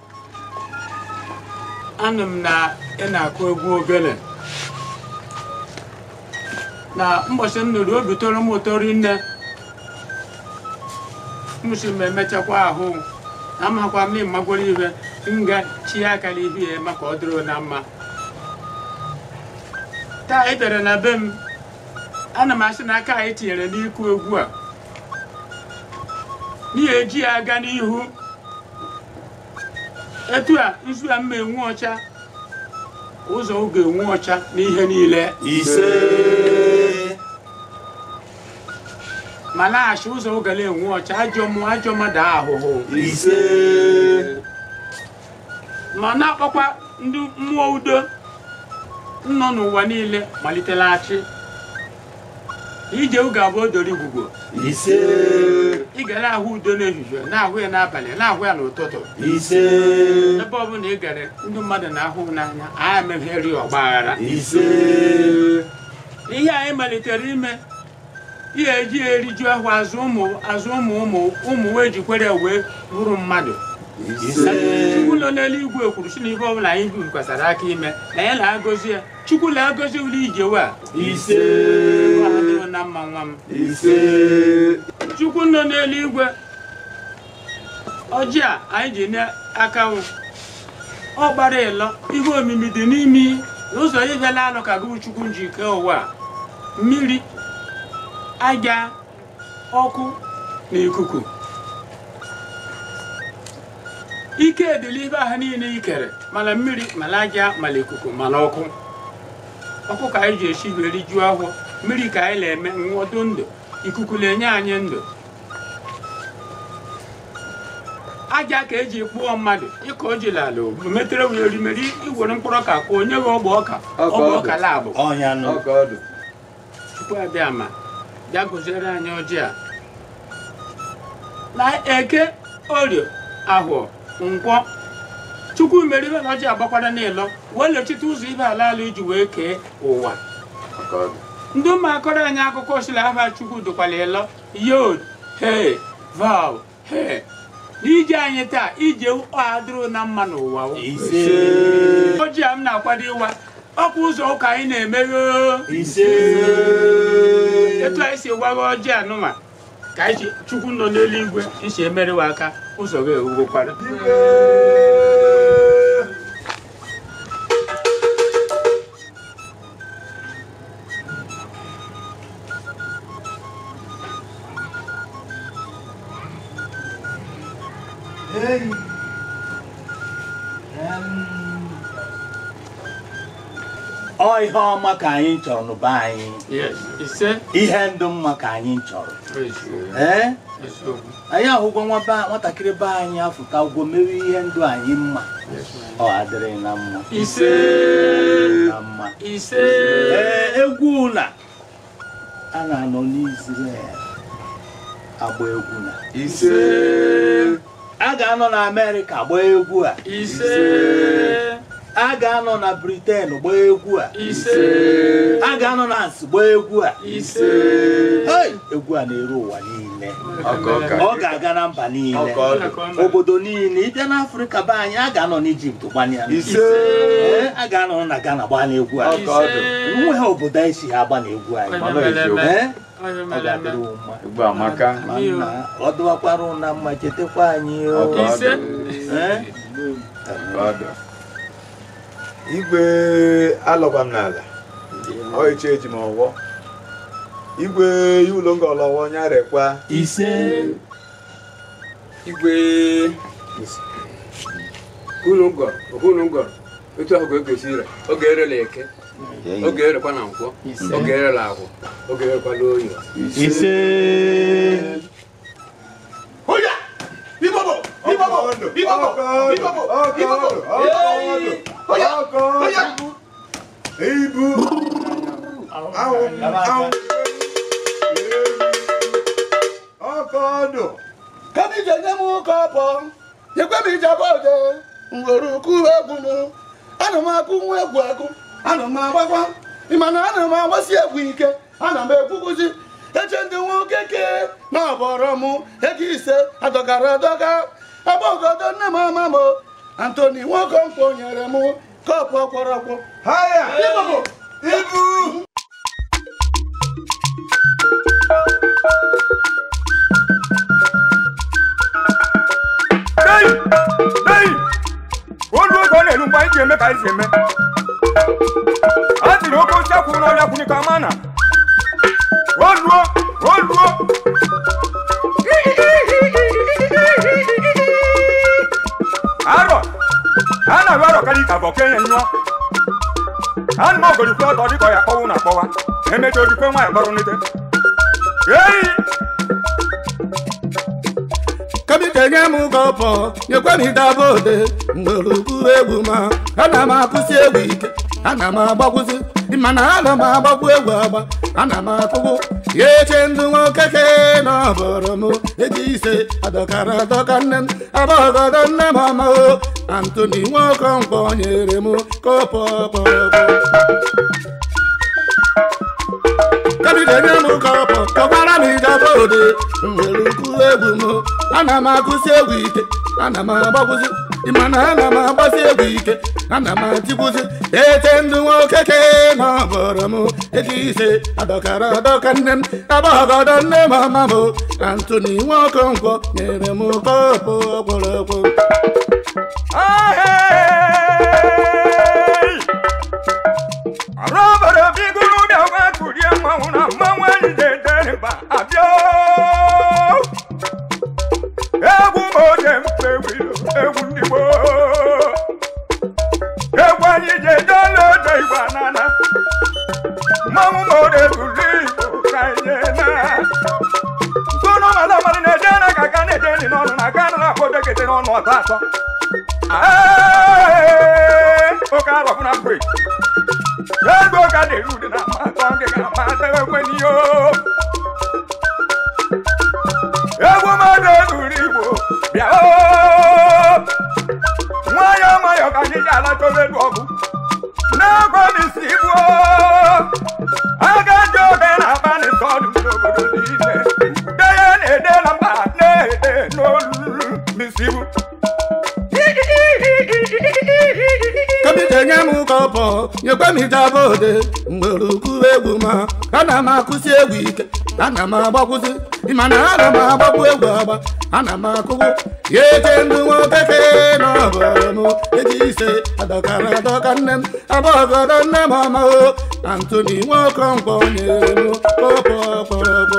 anụ m na ị na-akụ egwu ogene na mbọchị m nụrụ obi toro m ụtọ rinne mụsị m emechakwa ahụ na amakwa m ịmagworo ihe nga chi aka n'ihu ya eme ka ọ dịrị na mma taa ị bịara na be m ana m asị na aka anyị tinyere n'ịkụ egwu a n'ihi eji ya aga n'ihu etu a nzu a mma enwu ọcha ụzọ oge enwu ọcha n'ihe niile ise ma laghachi ụzọ oge na-enwu ọcha ajọ mmụọ ajọ mmadụ ahụhụ ise ma na-akpọkwa ndị mmụọ udo nọ n'ụwa niile malitelachi ije oge abụọ doro igwugwo ise ị ga na-ahụ udo n'ehihie na-ahụ ya n'abalị na-ahụ ya n'ụtụtụ ise ebe ọbụla ị gara ndị mmadụ na-ahụ n'anya anyị emegheri ọgba aghara ise ihe anyị malitere ime ihe eji eriju ahụ azụ ụmụ azụ ụmụ ụmụ ụmụ wee jikwere wee bụrụ mmadụ ise chukwu nọ n'eluigwe kwuru si na ihe ọbụla anyị bikwasara aka ime na ya na-agọzi ya chukwu na-agọzi uli ijewe a ise Nwa ha dịrị na mma nwa m ise chukwu nọ n'eluigwe ọjị a anyị ji n'aka nwụ ọ gbara ịlọ ihe omimi dị n'imi n'ụzọ ịbịala anụ ka gụ chukwu ji kee ụwa a. mmiri aja ọkụ na ikuku ike dịla ibe ahụ niile ikere mana mmiri mana aja mana ikuku mana ọkụ ọkụ ka anyị ji esi wee rijuo ahụ mmiri ka anyị na-eme nwọdụ ndụ ikuku na-enye anyị ndụ aja ka eji kpụọ mmadụ ịka o jila ala ogbu metere wee erimeri iwere mkpụrụ ọka ka onye gị ọgba ọka ọgba ọka labụ ọnya nụ tupu abịa ma bịa gụziere anyị ọjị a na eke orio ahụọ nkwọ chukwu mere ibe na ọjị agbakwara n'ịlọ wee lechite ụzọ ibe ala ala iji wee kee ụwa ndị ụmụ akọrọ anyị akụkọ osila afa chukwu dụkwala ịlọ yod he vav he n'ije anyị taa ije adịrụ na mma n'ụwa o. ise ọjị a m na-akwado ịwa ọkwa ụzọ ụka anyị na-emeghe ise etu anyị si gwaghị ọjị anụma ka anyị si chukwu nọ n'eluigwe nsi emerewa aka ụzọ gị ewugokwara ọ ihe ọma ka anyị chọrọ n'ụba anyị Yes, ise ihe ndụ mma ka anyị chọrọ eziokwu. ee Eziokwu. anyị ahụgwọ nwa be- nwatakịrị be anyị afụta ụgwọ mewe ihe ndụ anyị mma ọ adịrị na mma ise na mma ise ee egwu na a na-anọ n'Israel agba egwu na ise a ga-anọ na Amerịka gbaa egwu a ise a ga-anọ na Britain gbaa egwu a ise a ga-anọ na nsị gbaa egwu a ise Hey! egwu a na-eru ụwa niile ọ ga-aga na mba niile obodo niile ịbịa n'afrịka be anyị a ga-anọ n'ijipt gbanye ya Ee, a ga-anọ na ghana gbaa n'egwu anyị nwe ha obodo anyị si ha agba n'egwu anyị Ee, ọ ga-adịrị unu mma Igbo amaka. Ma nna, ọ dụwakwara unu na mma chetakwa anyị o. Ọkọ ise Ee? Ọdụ. igwe alọkwa m n'ala ọ eche eji m ọwọ igwe ya ụlọ nga ọlọwọ nya rekwa ise igwe unu ngọrọ unu ngọrọ etu ahụ ka egosi ire oge erela eke oge erekwa na nkwọ oge erela akwụ oge erekwala oyi ise Oya! Ibobo! Ibobo! Ibobo! Ibobo! Ibobo! Oya! Oya! Ibu. Ahụ ahụ. Ọkọ ọdụ. Kami jenye m kọpọ, nyekwe m ijaba ode, ngwere ukwu egwu m. Ana m akụ nwa egwu akụ, ana m agbakwa, ịma na ana m agbasi egwu ike, ana m ekwukwuzi. Eche ndị nwoke ke na ọbọrọ m ego ise adọgara adọga. Agbagodo nne m ama m, Antoni Nwokonkwọ nyere m kọpụ ọkwọrọkwọ. Haya. Ibobo! Ibu. Dei! Dei! Olu oge ọ na-elu mgbe anyị ji eme ka anyị si eme. A tiri oke osisi akwụrụ n'ọrịa kwụnye ka ama na. Oluo! Oluo! Arọ! A na-arụ arọ karịa ka bụ okenye nyụọ. Anụ m ogorikwe ọtọ dịka ọ ya akpọwụ na akpọwa. Emecha ojikwe nwaanyị kpọrọ n'ite. Ei! Kami jenye m kọpọ, nyekwe m ijaba ode, ngwere ukwu egwu ma. Ana m akụsi egwu ike, ana m agbakwụzi, mana ana m agbakwu egwu agba, ana m akụkụ. Ya eche ndụ nwoke ke na ọbọrọ m, ego ise adọkara adọka nne m, agbọgọdọ nne m ọma o. Antoni Nwokonkwọ nyere m kọpọ ọkpọrọkpọ. kabidenye m kọpọ kọkwara m ijaba ode nwere ukwu egwu m ana m akụsi egwu ike ana m agbakwụzi mana ana m agbasi egwu ike ana m atikwụzi ete ndụ nwoke ke na ọbọrọ m ego ise adọkara adọka nne m agbọgọdọ nne m ọma m antoni nwokonkwọ nyere m kọpụ ọkpọrọkpọ Ahei! Arụ obodo bigoro bịa gwa kurie mmanwụ na mmanwụ anyị na-edere mba abịa oo! egwu m oge mfe wilo egwu ndị gboo egwu anyị ji eje ọla odo igbo anana mmanwụ m oge zuru igbo ka anyị na ntụnụ mmadụ mmadụ na-eje na ka aka na-eje nri n'ọnụ na aka na akpọ bekete n'ọnụ ọtọ atọ Ee, oke arọ na mgbe ego ka na-eru ude na mmatọ gị ga amata ekwe n'ihe egwu mmadụ ezuru igbo bịa oo nwayọọ nwayọọ ka anyị ji alachọba elu ọgụ na-agwa m isi ibu aga ji oge na-abalị sọdụ n'obodo niile ude ya na-ede na mba na-ede n'olu misi ibu kabidenye m kọpọ nyekwe m ijaba ode mgbere ukwu egwu ma ana m akụsi egwu ike ana m agbakwụzi mana ana m agbakwu egwu agba ana m akụkụ ya eche ndụ nwoke ke na ọbọrọ m ego ise adọkara adọka nne m agbọgọdọ nne m ọma o antoni nwokonkwọ nyere m kọpọ ọkpọrọkpọ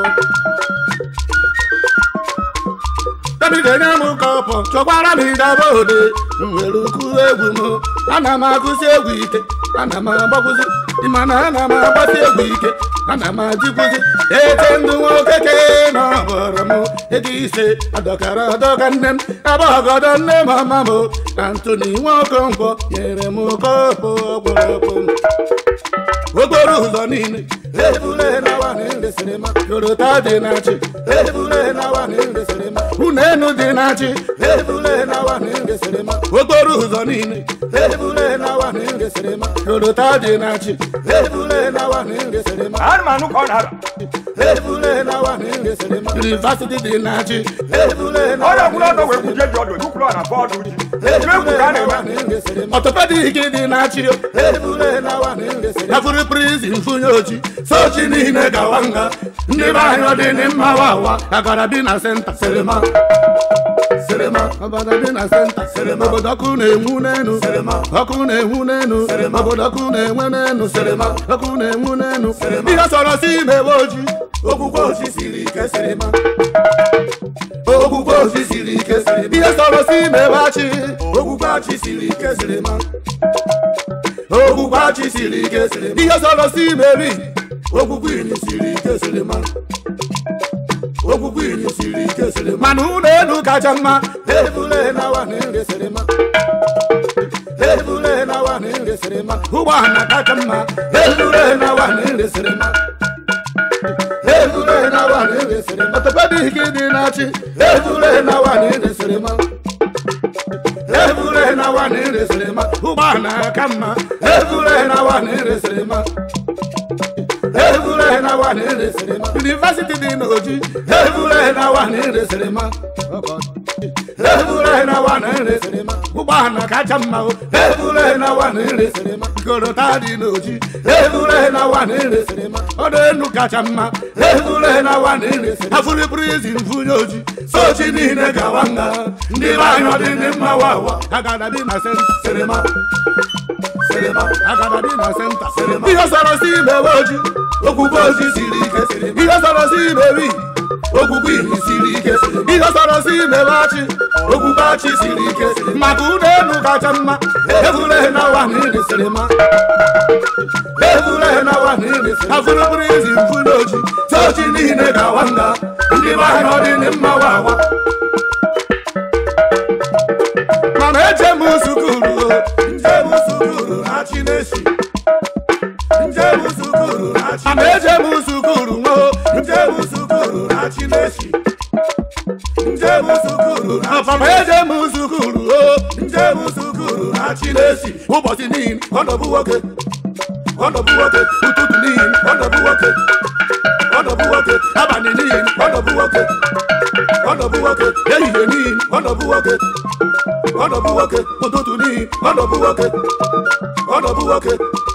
kabidenye m kọpọ chọkwara m ijaba ode nwere ukwu egwu m ana m akụsi egwu ike ana m agbakwụzi mana ana m agbasi egwu ike ana m ajikwụzi ete ndụ nwoke ke na ọbọrọ m ego ise adọkara adọka nne m agbọgọdọ nne m ọma m antoni nwokonkwọ nyere m kọpụ ọkpọrọkpọ okporo ụzọ niile ebule na wani nresịrịma yorota dị na chi ebule na wani nresịrịma unenu dị na chi ebule na wani nresịrịma okporo ụzọ niile ebule na wani nresịrịma yorota dị na chi ebule na wani nresịrịma anụmanụ ka ọ na-ara ebule na wani nresịrịma yunivasiti dị na chi ebule na ọrịa wani gwụrụ ọdọ wee kwuje dị ọdụ ekwukwuru ọ na bọọdụ ji egwu ka a na-eme ọtọpedik dị na chi yafuru prizin funye ochi sochi niile gawa nga ndị be anyị ọ dị ni mma wawa agara bi na senta serema serema obodo dị na senta serema obodo ọkụ na-enwu n'enu serema ọkụ na-enwu n'enu serema obodo ọkụ na-enwe n'enu serema ọkụ na-enwu n'enu ihe sọrọ si mewe oji okwukwe ochi siri ike serema okwukwe ochi siri ike serema ihe sọrọ si mewe achị okwukwe achị siri ike serema okwukwe achị siri ike siri ihe sọrọ si mebi okwukwe ini siri ike siri ma okwukwe ini siri ike siri mana ụlọ elu kacha mma ebule na wa na nri siri ma ebule na wa na nri siri ma ụgbọala kacha mma ebule na wa na nri siri ma ebule na wa na nri siri ma tọpedị gị dị na-achị ebule na wa na nri siri ma ebule na wa na nri siri ma ụgbọala ka mma ebule na wa na nri siri ma ebule na wa na nri siri ma yunivasiti dị n'oji ebule na wa na nri siri ma ebule na wa na nri siri ma ụgbọala kacha mma o ebule na wa na nri siri ma korota dị n'oji ebule na wa na nri siri ma ọdụ enu kacha mma ebule na wa na nri siri ma afụrịpụrụ izi mfunye oji sochi niile gawa nga ndị be anyị ọ dị ndị mma wawa agada dị na senta sirima sirima agada dị na senta sirima ihe sọrọ si imewe oji okwukwe oji siri ike sirima ihe sọrọ si imewe okwukwe iri siri ike ihe sọrọ si imewe achị okwukwe achị siri ike maka ụlọ elu kacha mma egwureghe na wa na iri sirima egwureghe na wa na iri sirima afụrụbụrụ izi mfunye oji sochi niile gawa nga ndị be anyị ọ dị ndị mma wawa mana eje m sukuru nje m sukuru na chinesi nje m sukuru na chinesi mana eje m sukuru nwo nje m sukuru na chinesi nje m sukuru na papa eje m sukuru o nje m sukuru na chinesi ụbọchị niile ọnọbụ nwoke ọnọbụ nwoke ụtụtụ niile ọnọbụ nwoke ọnọbụ nwoke abalị niile ọnọbụ nwoke ọnọbụ nwoke ehihie niile ọnọbụ nwoke ọnọbụ nwoke ụtụtụ niile ọnọbụ nwoke ọnọbụ nwoke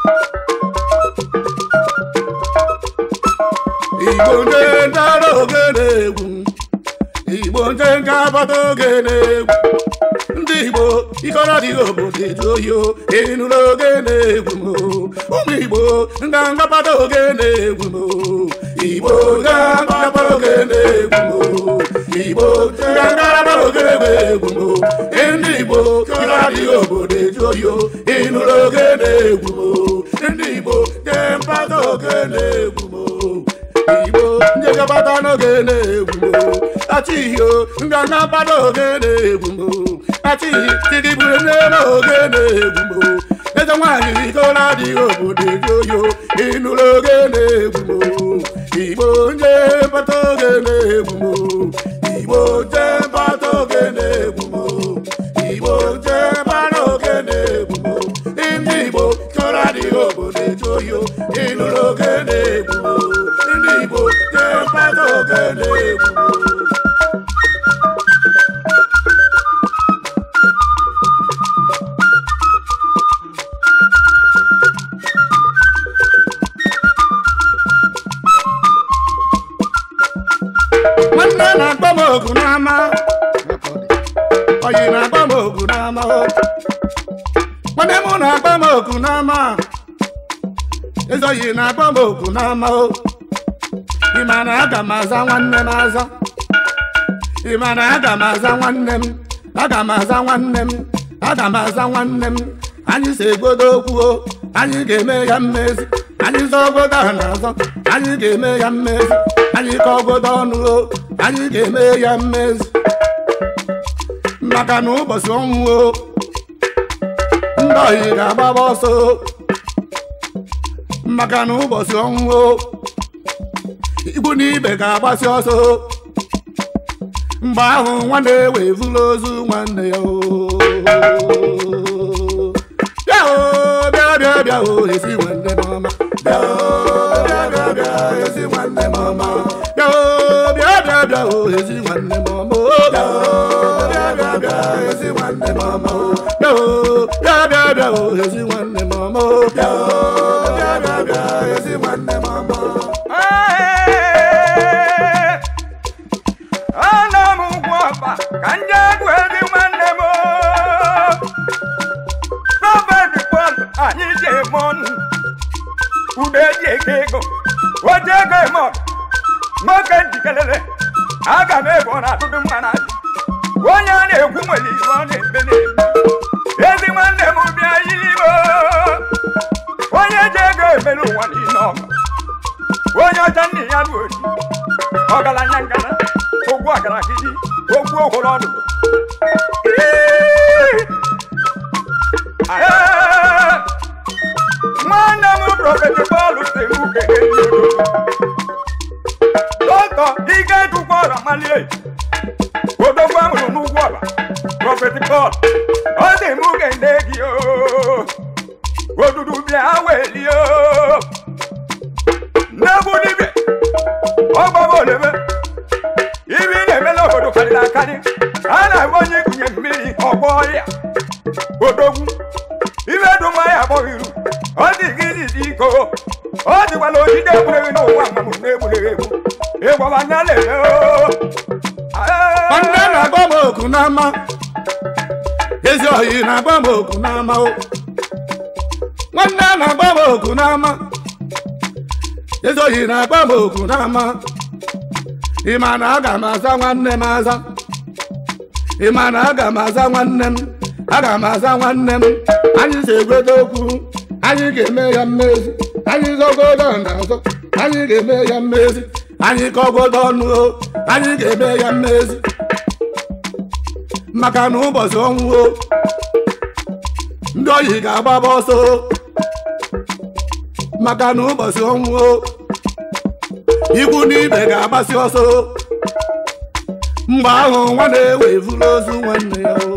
igbo ndị ndara oge na-egwu igbo ndị nke agbata oge na-egwu ndị igbo ikọrọ dịghị obodo eju oyi o ịnụrụ oge na-egwu m o. ụmụ igbo ndị ngapata oge na-egwu m o. igbo ndị ngapata oge na-egwu m o. igbo ndị ngapata oge na-egwu m o. ndị igbo ikọrọ dịghị obodo eju oyi o ịnụrụ oge na-egwu m o. ndị igbo ndị mpata oge na-egwu m o. igbo ndị gabata n'oge na-egwu m achịghị ndị anabata oge na-egwu m achịghị tigiburu n'ebe oge na-egwu m eze nwaanyị ikola adịghị obodo eji oyo ịnụrụ oge na-egwu m igbo ndị bata oge na-egwu m igbo ndị bata oge na-egwu m igbo ndị bata oge na-egwu m ndị igbo ikola adịghị obodo eji oyo ịnụrụ oge na-egwu m ndị igbo ndị bata oge na-egwu m nwanne na-agba m ogu n'ama oyi na-agba m ogu n'ama o. nwanne m na-agba m ogu n'ama eze oyi na-agba m ogu n'ama o ị ma na aga m aza nwanne m aza ị ma na aga m aza nwanne m aga m aza nwanne m aga m aza nwanne m anyị si egodo okwu o anyị ga-eme ya mmezi anyị zọ ogodo a na-azọ anyị ga-eme ya mmezi anyị ka ogodo ọnụ o anyị ga-eme ya mmezi maka na ụbọchị ọnwụ o ndị ohi ga-agbaba ọsọ o. maka na ụbọchị ọnwụ o igbu na ibe ga-agbasi ọsọ o. mgbe ahụ nwanne wee vụrụ ozu nwanne ya o bịa o bịa bịa bịa o esi nwanne m ọma bịa o bịa bịa bịa esi nwanne m ọma bịa o bịa bịa bịa o esi nwanne m ọma o bịa o bịa bịa bịa esi nwanne m ọma o bịa o bịa bịa bịa o esi nwanne m ọma o bịa o bịa bịa bịa esi nwanne m ọma o Ee, ana m ugwu ọba ka ndị egwu ezi nwanne m prọfet pọl anyị ji eme ọnụ ude eji eke ego oji ego eme ọgụ nwoke njikelere aga m ego na atụtụ mma na adị onye a na-ekwu nwere ihe ọ na-eme na-eme ezi nwanne m bịa yiri m dị mụ kene ndị odo dọkọ ike dụkwa ọra malie odogwu amụrụ n'ugwu ọba prọfet pọl ọ dị mụ kene gị o odudu bịa welie o nnegbu dibịa ọgbaba olebe ibi na-eme n'obodo karịrị akarị a na-agba onye ikunye mmiri ọgbọ ọrịa odogwu ibe duma ya akpọghị iru ọ dị gị dị iko ọ dịkwala ojide egbureghi n'ụwa mmanụ na-egbureghi egbu ịgbaba nya na-eme nwanne na-agba m oku n'ama ezi ohi na-agba m oku n'ama o nwanne na-agba m oku n'ama ezi ohi na-agba m oku n'ama ị ma na aga m aza nwanne m aza ị ma na aga m aza nwanne m aga m aza nwanne m anyị si egweta okwu anyị ga-eme ya mmezi anyị zọgodo na-azọ anyị ga-eme ya mmezi anyị kọgodo ọnụ o anyị ga-eme ya mmezi maka na ụbọchị ọnwụ o ndị oyi ga-agbaba ọsọ o. maka na ụbọchị ọnwụ o ikwu na ibe ga-agbasi ọsọ o. mgbe ahụ nwa na-ewe vụrụ ozu nwanne ya o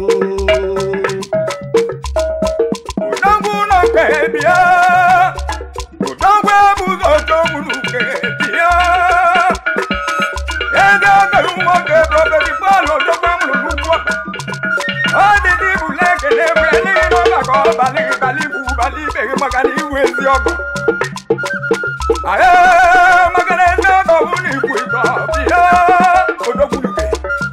udogwu ụlọ nke bịa udogwu ebuzo odogwu n'uke bịa ego mere nwoke prọfeti pọl odogwu amụrụ n'ugwu ọ dị dị bụ na-ekele ebere n'ihi na ọ maka ọbalị balị bụ balị ibeghị maka na iwu ezi ọgọ Aye, maka na ezi ọgọ bụ na ikwu ịtọ bịa odogwu n'uke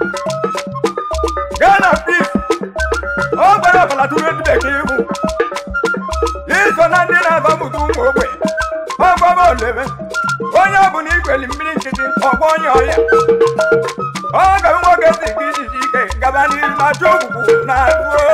Ghana peace ọ gwara ọbara tụrụ ndị bekee ihu iso na ndị na-azọpụta ụmụ ogbe ọgbaba olebe onye ọbụla ikweli mmiri nkịtị ọgba onye ọrịa ọ ga nwoke si gị ijiji ike gaba n'ihu ma chụ ogbugbu na azụ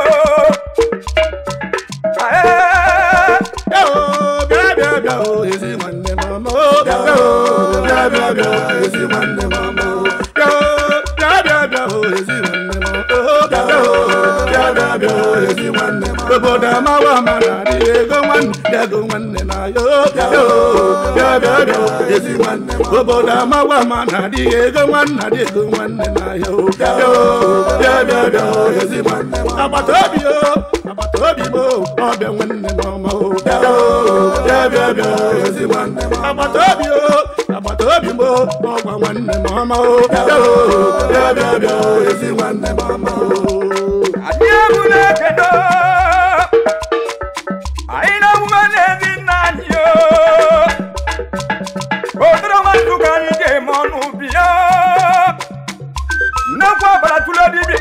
bịa o bịa bịa bịa o ezi nwanne m ọma o bịa bịa o bịa bịa bịa o ezi nwanne m ọma o bịa o bịa bịa bịa o ezi nwanne m o bịa bịa o bịa bịa bịa o ezi nwanne m obodo amawa ama na adịghị ego nwanne bịa go nwanne na ya o bịa bịa o bịa bịa bịa o ezi nwanne m obodo amawa ama na adịghị ego nwanne adịghị ego nwanne na ya o bịa bịa o bịa bịa bịa o ezi nwanne m agbata obi o agbata obi m o ọbịa nwanne m ọma o bịa bịa o bịa bịa bịa o ezi nwanne m agbata obi o agbata obi m o ọgwa nwanne m ọma o bịa bịa o bịa bịa bịa o ezi nwanne m ọma o anyị ebula ekedo anyị na-emume n'ezi nna anyị o odoro nwantu ka anyị ga-eme ọnụ bịa nnekwu ọbara tụrụ dibịa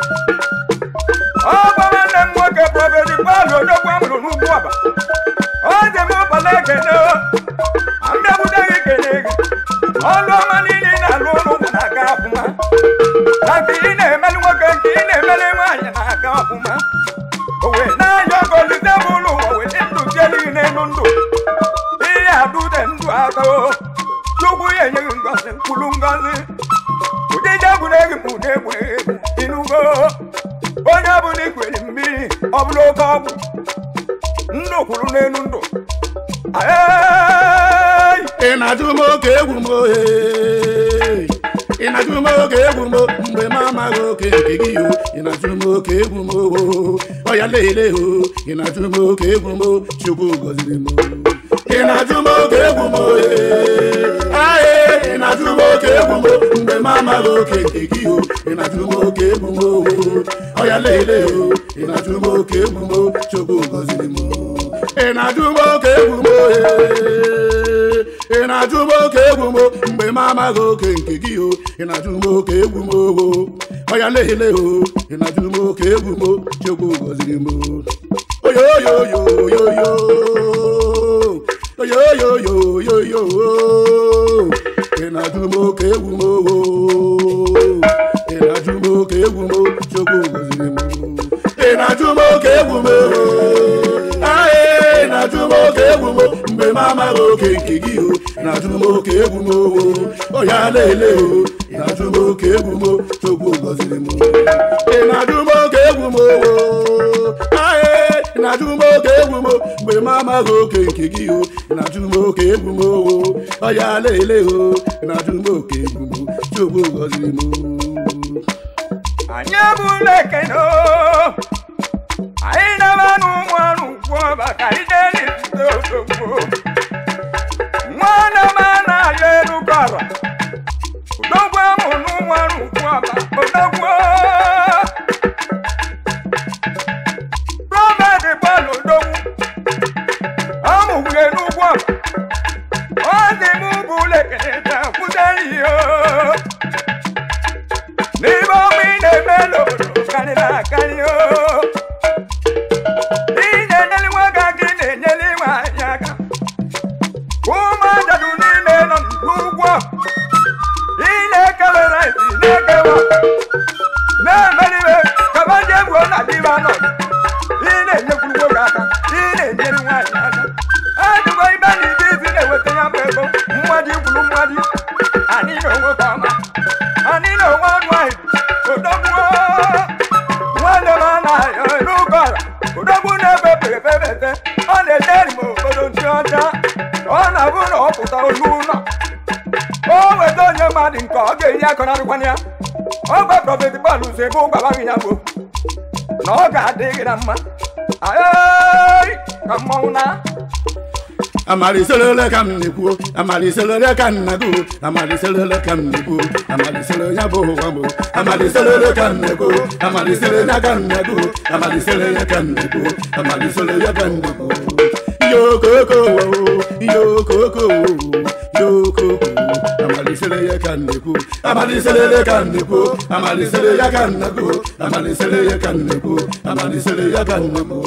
ọ gwa nwanne m nwoke prọfeti pọl odogwu amụrụ n'ugwu ọba ọ dị m ụbala ekene mbịabuteghị kene gị ọlụ ọma niile ị na-alụ ụlụ ụmụ na-aga ọfụma na nke ị na-emeli nwoke nke ị na-emeli nwaanyị na-aga ọfụma o wee na-anya ọgọ olite bụ ụlọ ụwa wee ndụ tielighị n'elu ndụ ihe adụde ndụ atọ chukwu ya enyeghị ngọzi mkpụrụ ngọzi ụdịja egwuregwu bụ na egwuregwu inugo onye ọbụla ikwere mmiri ọ bụla oke ọgwụ ndụ kwuru n'elu ndụ Ayị! ị na-ajụ m oke egwu m ohe ị na-ajụ m oke egwu m mgbe m amaghị oke nke gị o ị na-ajụ m oke egwu m oho ọya leele o ị na-ajụ m oke egwu m chukwu gọziri m ị na-ajụ m oke egwu m ohe aye ị na-ajụ m oke egwu m mgbe m amaghị oke nke gị o ị na-ajụ m oke egwu m oho ọya leele o ị na-ajụ m oke egwu m chukwu gọziri m ị na-ajụ m oke egwu m ohe ị na-ajụ m oke egwu m mgbe m amaghị oke nke gị o ị na-ajụ m oke egwu m oho ọya lehele o ị na-ajụ m oke egwu m chukwu gọziri m oyoyoyoyoyo oyoyoyoyoyo ị na-ajụ m oke egwu m oho ị na-ajụ m oke egwu m chukwu gọziri m ị na-ajụ m oke egwu m oho ae na-ajụ m oke egwu m mgbe m amaghị oke nke gị o na-ajụ m oke egwu m owo ọya na-ele o ị na-ajụ m oke egwu m chukwu gọziri m ị na-ajụ m oke egwu m owo ae ị na-ajụ m oke egwu m mgbe ma amaghị oke nke gị o ị na-ajụ m oke egwu m owo ọya lele o ị na-ajụ m oke egwu m chukwu gọziri m anyị ebula ekene o anyị na-aba n'ụmụ anụ ugwu ọba ka anyị na-eli zute odogwu nwanne m a na-arị elu kọrọ odogwu amụ n'ụmụ anụ ugwu ọba odogwu Robert gbalụ odogwu amụgwure n'ugwu ọba ọ dị m bụ ụlọ ekene taa kwụsị ihe o n'ime ọnwa ị na-eme n'obodo karịrị akarị o ị na-enyere nwoke aka ị na-enyere nwaanyị aka ụmụadadu n'ime nọ n'ugwu ị na-ekewere isi na-ekewa na-emeriwe kaba ndị egwu na dịba nọ ị na-enyekwuru nwoke aka ị na-enyere nwaanyị aka adịgo ibe na ibe isi na-eweta ya bụ ego mmadụ ikwuru mmadụ anyị na onwe ka ọma anyị na onwe ọnụ anyị odogwu nwanne m anaghị n'ụkọ ala odogwu na-ebe pefebete ọ na-ederi m obodo ndị ọcha ọ na-abụ na ọ pụta olu ụlọ o weta onye mmadụ nke ọ ga-enye akọnarịkwana ya ọ gwa prọfet bọọlụ ụzọ ebe ụgwabaghị ya bụ na ọ ga-adị gị na mma ayị ka mmọnwụ na amaliselele ka m na-ekwu amaliselele ka m na-agụ amaliselele ka m na-ekwu amalisele ya bụ ụwa m amaliselele ka m na-ekwu amalisele ya ka m na-agụ amalisele ya ka m na-ekwu amalisele ya ka m na-ekwu yokoko yokoko yokoko amalisele ya ka m na-ekwu amaliselele ka m na-ekwu amalisele ya ka m na-agụ amalisele ya ka m na-ekwu amalisele ya ka m na-ekwu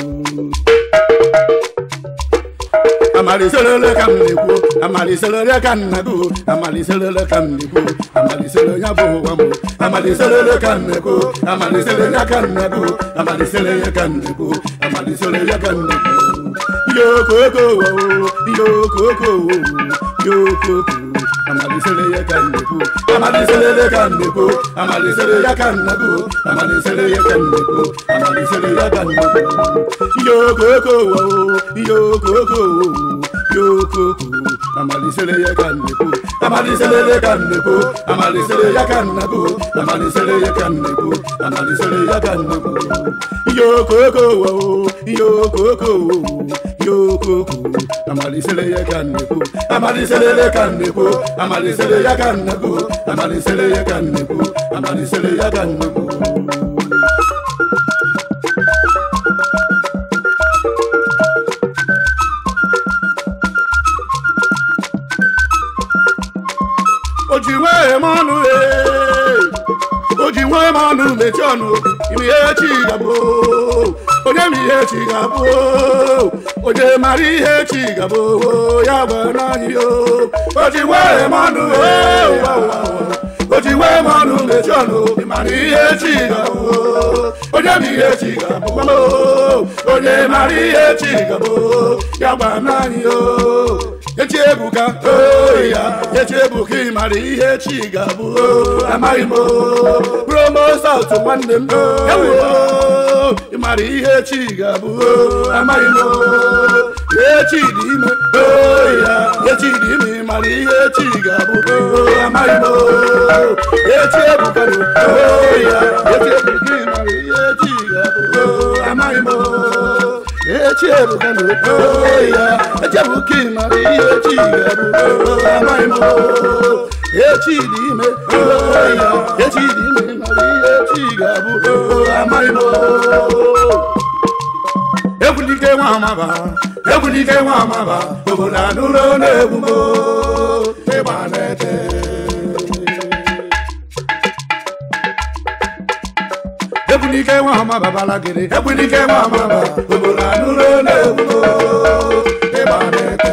amaliselele ka m na-ekwu amaliselele ka m na-agụ amaliselele ka m na-ekwu amalisele ya bụ ụwa m amaliselele ka m na-ekwu amalisele ya ka m na-agụ amalisele ya ka m na-ekwu amalisele ya ka m na-ekwu yokoko yokoko yokoko amalisele ya ka m na-ekwu amaliselele ka m na-ekwu amalisele ya ka m na-agụ amalisele ya ka m na-ekwu amalisele ya ka m na-ekwu yokoko yokoko yokoko amalisele ya ka m na-ekwu amaliselele ka m na-ekwu amalisele ya ka m na-agụ amalisele ya ka m na-ekwu amalisele ya ka m na-ekwu yokoko yokoko yokoko amalisele ya ka m na-ekwu amaliselele ka m na-ekwu amalisele ya ka m na-agụ amalisele ya ka m na-ekwu amalisele ya ka m na-ekwu o ji nwee m ọnụ ee o ji nwee m ọnụ mechie ọnụ ime ihe chi ga-abụ onye ma ihe chi ga-abụ onye mara ihe chi ga-abụ ya gwara anyị o o ji nwee m ọnụ ee o ji nwee m ọnụ mechie ọnụ ịmara ihe chi ga-abụ onye ma ihe chi ga-abụ onye mara ihe chi ga-abụ ya gwara anyị o echi ebuka oyi ya echi ebuka ị mara ihe chi ga-abụ amaghị m promo saut nwanne m ewu ị mara ihe chi ga-abụ amaghị m echi dị ime oyi ya echi dị ime ị mara ihe chi ga-abụ amaghị m echi ebuka oyi ya echi ebuka ị mara ihe chi ga-abụ amaghị m echi ebuka na oyi ya echi ebuka ị mara ihe chi ga-abụ amaghị m echi dị ime oyi ya echi dị ime ị mara ihe chi ga-abụ amaghị m egwulike nwa amaba egwulike nwa amaba obodo anụrụ na-egwu m ịgba na-ete egwulike nwa amaba balagịrị egwulike nwa amaba obodo anụrụ na-egwu m ịgba na-ete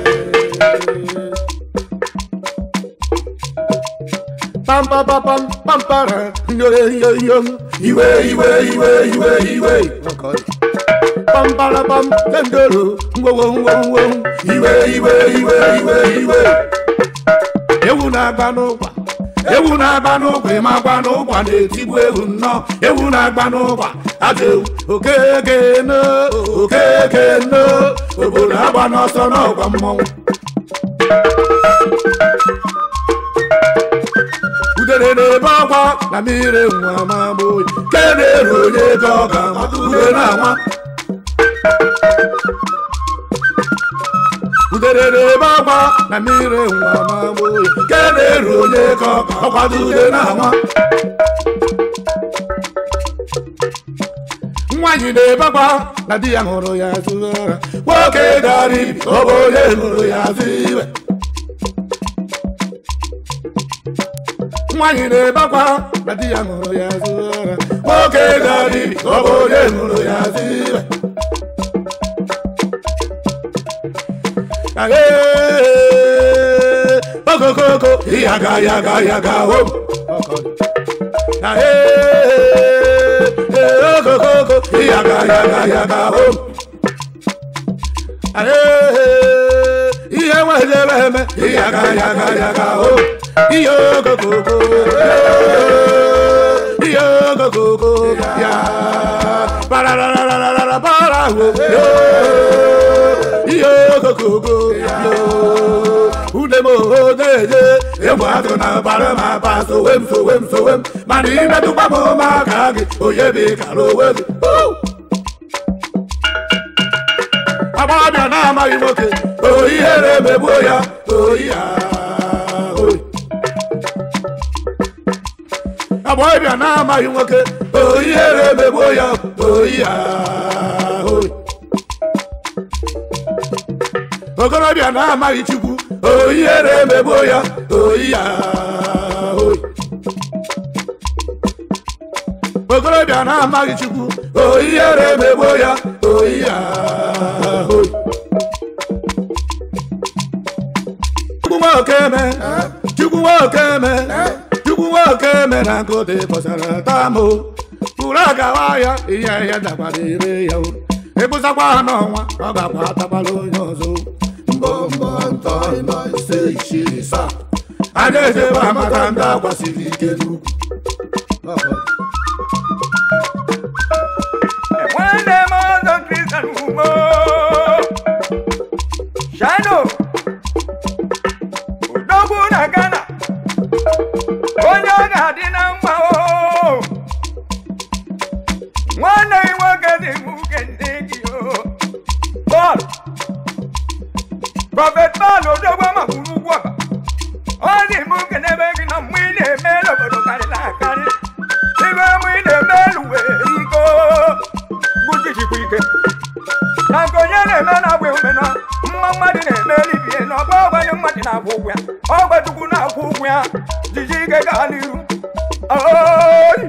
pam pam pam pam pam para nyore yo yo iwe iwe iwe iwe iwe pam para pam tendoro ngwo ngwo ngwo ngwo iwe iwe iwe iwe iwe ewu na-agba n'ụkwa ewu na-agba n'ụkwa ịmakwa n'ụkwa na-etigbu ewu nnọọ ewu na-agba n'ụkwa aja ewu okeke no okeke no obodo agba n'ọsọ n'ọgwa mmọnwụ udere na-ebe ọkwa na mmiri nwa mamụ ke na-eru onye ego ọ ga-amata ude na-anwa udere na-ebe ọkwa na mmiri nwa mamụ ke na-eru onye ego ọkwado ude na-anwa nwaanyị na-ebe akwa na di ya hụrụ ya azụ ụra nwoke gara ibi ọ bụ onye hụrụ ya azụ iwe nwaanyị na-ebe akwa na di ya hụrụ ya azụ ụra nwoke gara ibi ọ bụ onye hụrụ ya azụ iwe Aye, okokoko yaga yaga yaga home Aye, okokoko yaga yaga yaga home Aye, ihe nwere eme yaga yaga yaga home ihe okokoko ihe okokoko ya pararararara para wo yo ihe okokoko yo une mo odeje egwu atụ na bara m apa sowe m sowe m sowe m mana imetụkwa m ụmụaka gị onye bụ ịkara onwe gị Woo! agbọghọbịa na-amaghị nwoke oyi ihere emegbuo ya oyi ya oyi agbọghọbịa na-amaghị nwoke oyi ihere emegbuo ya oyi ya oyi okorobịa na-amaghị chukwu oyi ihere emegbuo ya oyi ya oyi okorobịa na-amaghị chukwu oyi ihere emegbuo ya oyi ya oyi chukwu nwokeme chukwu nwokeme chukwu nwokeme na nkụtị kpọsara tamụ pụrụ agawa ya ihe ya dakwara ire ya uru ịbụzakwa ha n'ọnwa ọ ga-akwa atakwala onye ọzọ mbọ mbọ ntọ ịnọ ise isii isaa a na-ejebe amata ndị agbasiri ike n'ukwu nwanne m ọzọ kristian ugbo shano odogwu na ghana onye ọ ga-adị na mma o nwanne gị nwoke dị nwoke ndị gị o bọọlụ prọfet bọọlụ odogwu amakwuru ugwu ọba ọ dị m nke n'ebe gị na mgbe ị na-eme n'obodo karịrị akarị ibe mgbe ị na-eme n'uwe iko gbujijikwa ike na nke onye na-eme na-agba ume na mma mmadụ na-eme libie na ọgba ọgbanye mmadụ na-akwụ ụgwọ ya ọgba chukwu na-akwụ ụgwọ ya jiji ike gaa n'iru Oyi!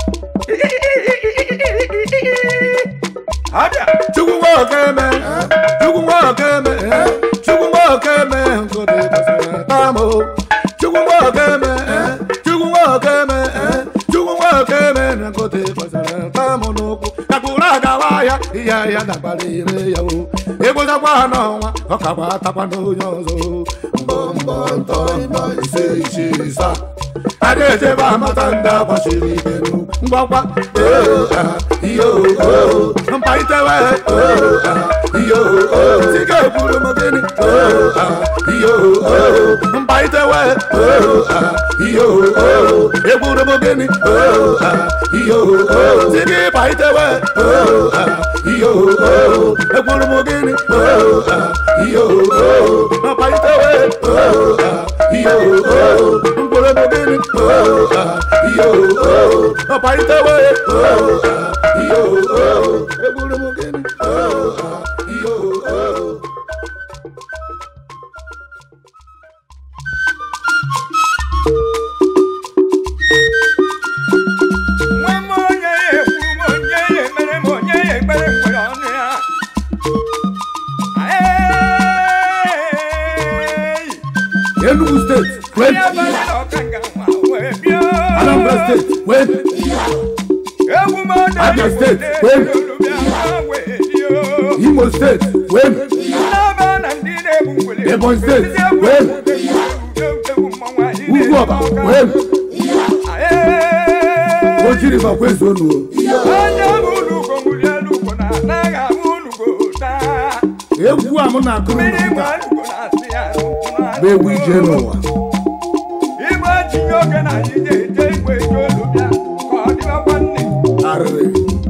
abịa chukwu nwokeme chukwu nwokeme chukwu nwokeme nkụtị kpọsara tamụ chukwu nwokeme chukwu nwokeme chukwu nwokeme na nkụtị kpọsara tamụ n'ụkwụ kakpụrụ agawa ya ihe ya dakwara ire ya o ịgbụzakwa ha n'ọnwa ọ kakwa atakwa n'onye ọzọ mbọ mbọ ntọ ịnọ ise isii isaa a na-ejebe amata ndị agbachiri ike n'ukwu ngwakwa oo ah, iyo oo mkparịtawe oo ah, iyo oo sike ekwuru m gịnị oo ah, iyo oo mkparịtawe oo ah, iyo oo ekwuru m gịnị oo ah, iyo oo sike ịkparịtawe oo ah, iyo oo ekwuru m gịnị oo ah, iyo oo mkparịtawe oo ah, iyo oo mkpụrụ m gịnị oo ah, iyo oo mkparịtawe oo ah, iyo oo ekwuru m gịnị oo ah, iyo oo nwe m onye ya ekwu m onye ya emere m onye ya ekpere m nwere ọnụ ya Hey! Enugu steeti wen onye abalị na ọkanga nwa wee bịa Anambra steeti wen egwu m ọdọ Abia Igbo steeti, na-eri wen. olubịa ha wee bịa Imo steeti wen n'aba na ndị na-egbu ngwere Ebonyi steeti, Ndị egwu wen. egwu egwu egwu mmọnwụ anyị nnukwu ọba wee o jiri ma kwezuo nuo onye bụ ulugo mụli elugo na anaghị amụ ulugo taa egwu a m na-akụrụ unu mmiri kịta gba ulugo na-asị ya bụ egwu ije n'ụwa igbe tinye oge na anyị na-eje igwe eji olu bịa ka ọ dịbakwa nne arịrị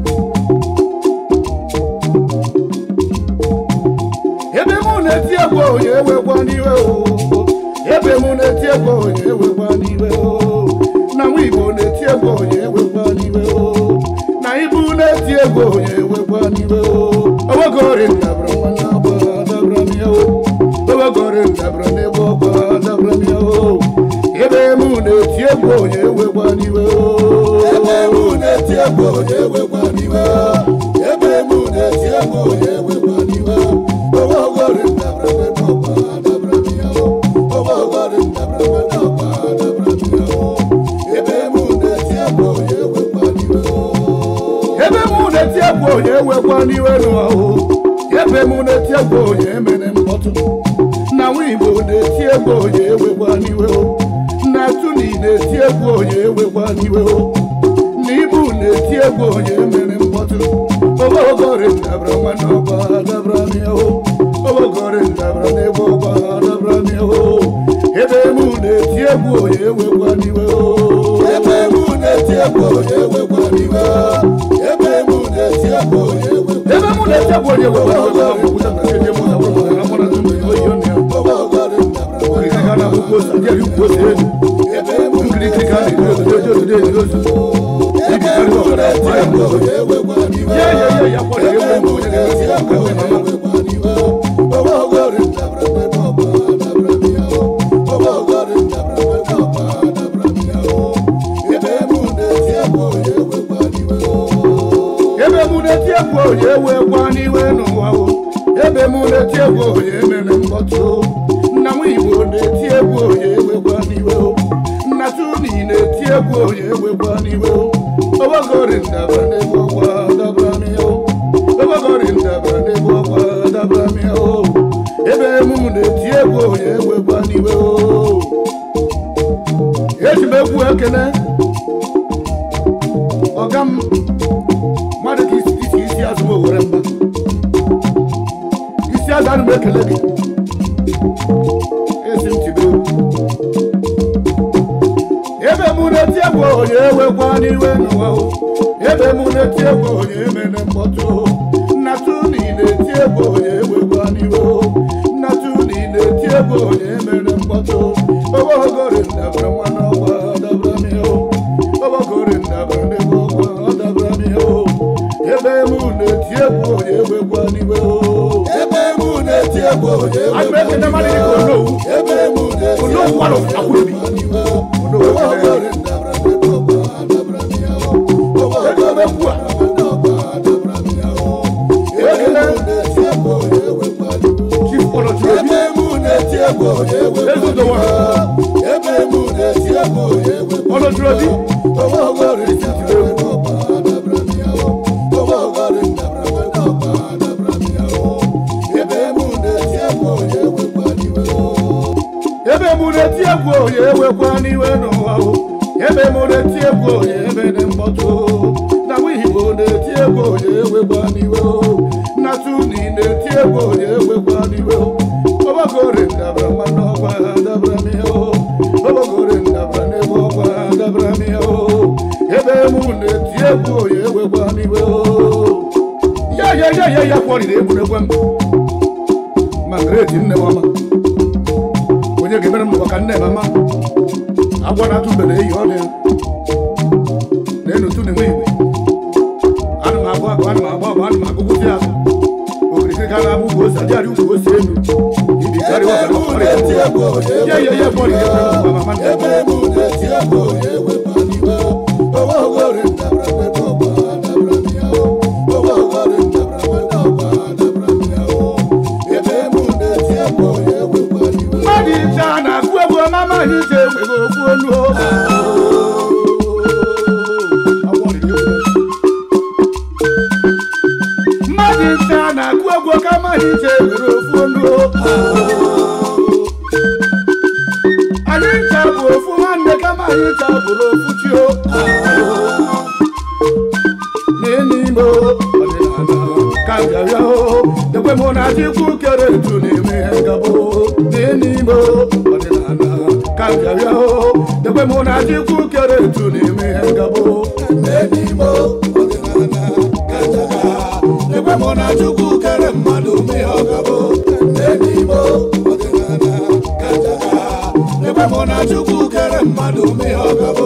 ebe mụ na-eti egwu onye ewekwa n'iwe o ebe mụ na-eti egwu onye ewekwa n'iwe o na nwa igbo na-eti egwu onye ewekwa n'iwe o na ibu na-eti egwu onye ewekwa n'iwe o owegori ndabara nwanne agba dabara m ya o owegori ndabara n'egwu ọgba dabara m ya o ebe mụ na-eti egwu onye ewekwa n'iwe o ebe mụ na-eti egwu onye ewekwa n'iwe o ebe mụ na-eti egwu onye ewekwa n'iwe o owegori ndabara n'egwu ọgba dabara m ya o owegori ndabara n'egwu ọgba dabara m ya o ebe mụ na-eti egwu onye ewekwa n'iwe o ebe mụ na-eti egwu onye ewekwa n'iwe n'ụwa o ebe mụ na-eti egwu onye emere mkpọtụ na nwa igbo na-eti egwu onye ewekwa n'iwe o na tuni na-eti egwu onye ewekwa n'iwe o na ibu na-eti egwu onye mere mkpọtụ obogori ndabra nwanne ọgba dabra mịa o obogori ndabra n'egwu ọgba dabra mịa o ebe mụ na-eti egwu onye ewekwa n'iwe o ebe mụ na-eti egwu onye ewekwa n'iwe o ebe mụ na-eti egwu onye ewekwa ebe mụ na-eti egwu onye ewekwa n'iwe o ekwuta na ndị mụ na nwunye na mụ na ndị mụ oyi ọnụ ya obogori ndabra nkirika ga na akwụkwọ ozi adị adị ukwu ozi elu nkirika ga na-eji ozi eji ozi eji ozi ibi karịa ọbara ma ya bụ ozi ya ya ya ya kwọrọ ewu ụmụ onye ga-esi ya ka nwe mama ebe mụ na-eti egwu onye ewekwa n'iwe n'ụwa o ebe mụ na-eti egwu onye mere mkpọtụ o nna nwa igbo na-eti egwu onye ewekwa n'iwe o nna tuni na-eti egwu onye ewekwa n'iwe o obogori ndabara n'egwu ọgwa dabara m ya o obogori ndabara n'egwu ọgwa dabara m ya o ebe mụ na-eti egwu onye ewekwa n'iwe o eji m egwu ekene ọga m mmadụ ka isi isi isi azụ m owere mba isi azụ anụ m ekele gị esi m tibe ebe mụ na-eti egwu onye ewekwa n'iwe n'ụwa o ebe mụ na-eti egwu onye emere mkpọtụ o nnatụ na ị na-eti egwu onye ewekwa n'iwe o nnatụ na ị na-eti egwu onye emere mkpọtụ o obogori ndabara nwanne ọgba dabara m ya o obogori ndabara n'ebe ọgba dabara m ya o ebe mụ na-eti egwu onye ewekwa n'iwe o ebe mụ na-eti egwu onye ewekwa n'iwe o ebe mụ na-eti egwu onye ewekwa n'iwe o obogori ndabara n'ebe ọgba dabara m ya o obogori ndabara n'ebe ọgba dabara m ya o ebe mụ na-eti egwu onye ewekwa n'iwe o ebe mụ na-eti egwu onye ewekwa n'iwe o ebe mụ na-eti egwu onye ewekwa n'iwe o obogori ndabara n'ebe ọgba dabara m ya o obogori ndabara n'ebe ọgba dabara m ya o ebe mụ na-eti egwu onye ewekwa n'iwe o ebe mụ na-eti egwu onye ewekwa n'iwe n'ụwa o ebe mụ na-eti egwu onye ebe dị mkpọtụ o na nwa igbo na-eti egwu onye ewekwa n'iwe o na tuni na-eti egwu onye ewekwa n'iwe o obogori ndabara mmanụ ọgwa dabara m ya o obogori ndabara n'ebe ọgwa dabara m ya o ebe mụ na-eti egwu onye ewekwa n'iwe o ya ya ya ya ya kwọrịrị egwuregwu m ma greti nne m ọma onye ga-emere m maka nne m ama agwa na-atụ mbe na eyi ọrịa na-enu tụ na-enwe igwe ana m agba agba ana m agba agba ana m agụgụzi azụ okirikiri ka na-abụ ugwu ose adịghị ugwu ose elu ibi karịa ọbara ọrịa ya ya ya kwọrịrị egwuregwu ma mama nne m mmadụ ise a na-akụ egwu ọma amaghị ije enweghị okwu onu o. mmadụ ise a na-akụ egwu ọka amaghị ije enwere ofu onu o. anyị ncha bụ ofu nwa anyị chabụrụ ofuchi o n'ime ọdịnala ka bịara o ekwe mụ na chukwu kere etu na-eme ihe ngabụ n'ime ọdịnala ka bịara o ekwe mụ na chukwu kere etu na-eme ihe ngabụ n'ime ọdịnala ka bịara ekwe mụ na chukwu kere mmadụ mee ọgabụ n'ime ọdịnala ka bịara ekwe mụ na chukwu kere mmadụ mee ọgabụ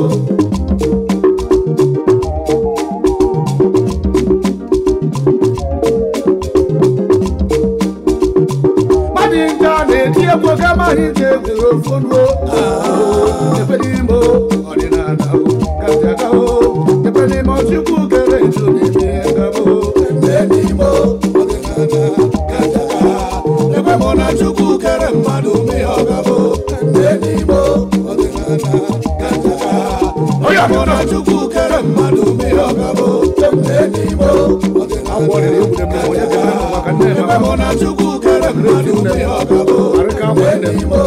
mmadụ nke a na-eti egwu ka mmadụ nke egwere ofonuo ekwe n'ime ọdịnala kajaga ekwe n'ime ọchukwu kere eju n'ime ngabụ n'ime ọdịnala kajaga ekwe mụ na chukwu kere mmadụ mee ọgabụ n'ime ọdịnala kajaga onye mụ na chukwu kere mmadụ mee ọgabụ n'ime ọdịnala ebe mụ na chukwu kere mmadụ mee ọgabụ n'ime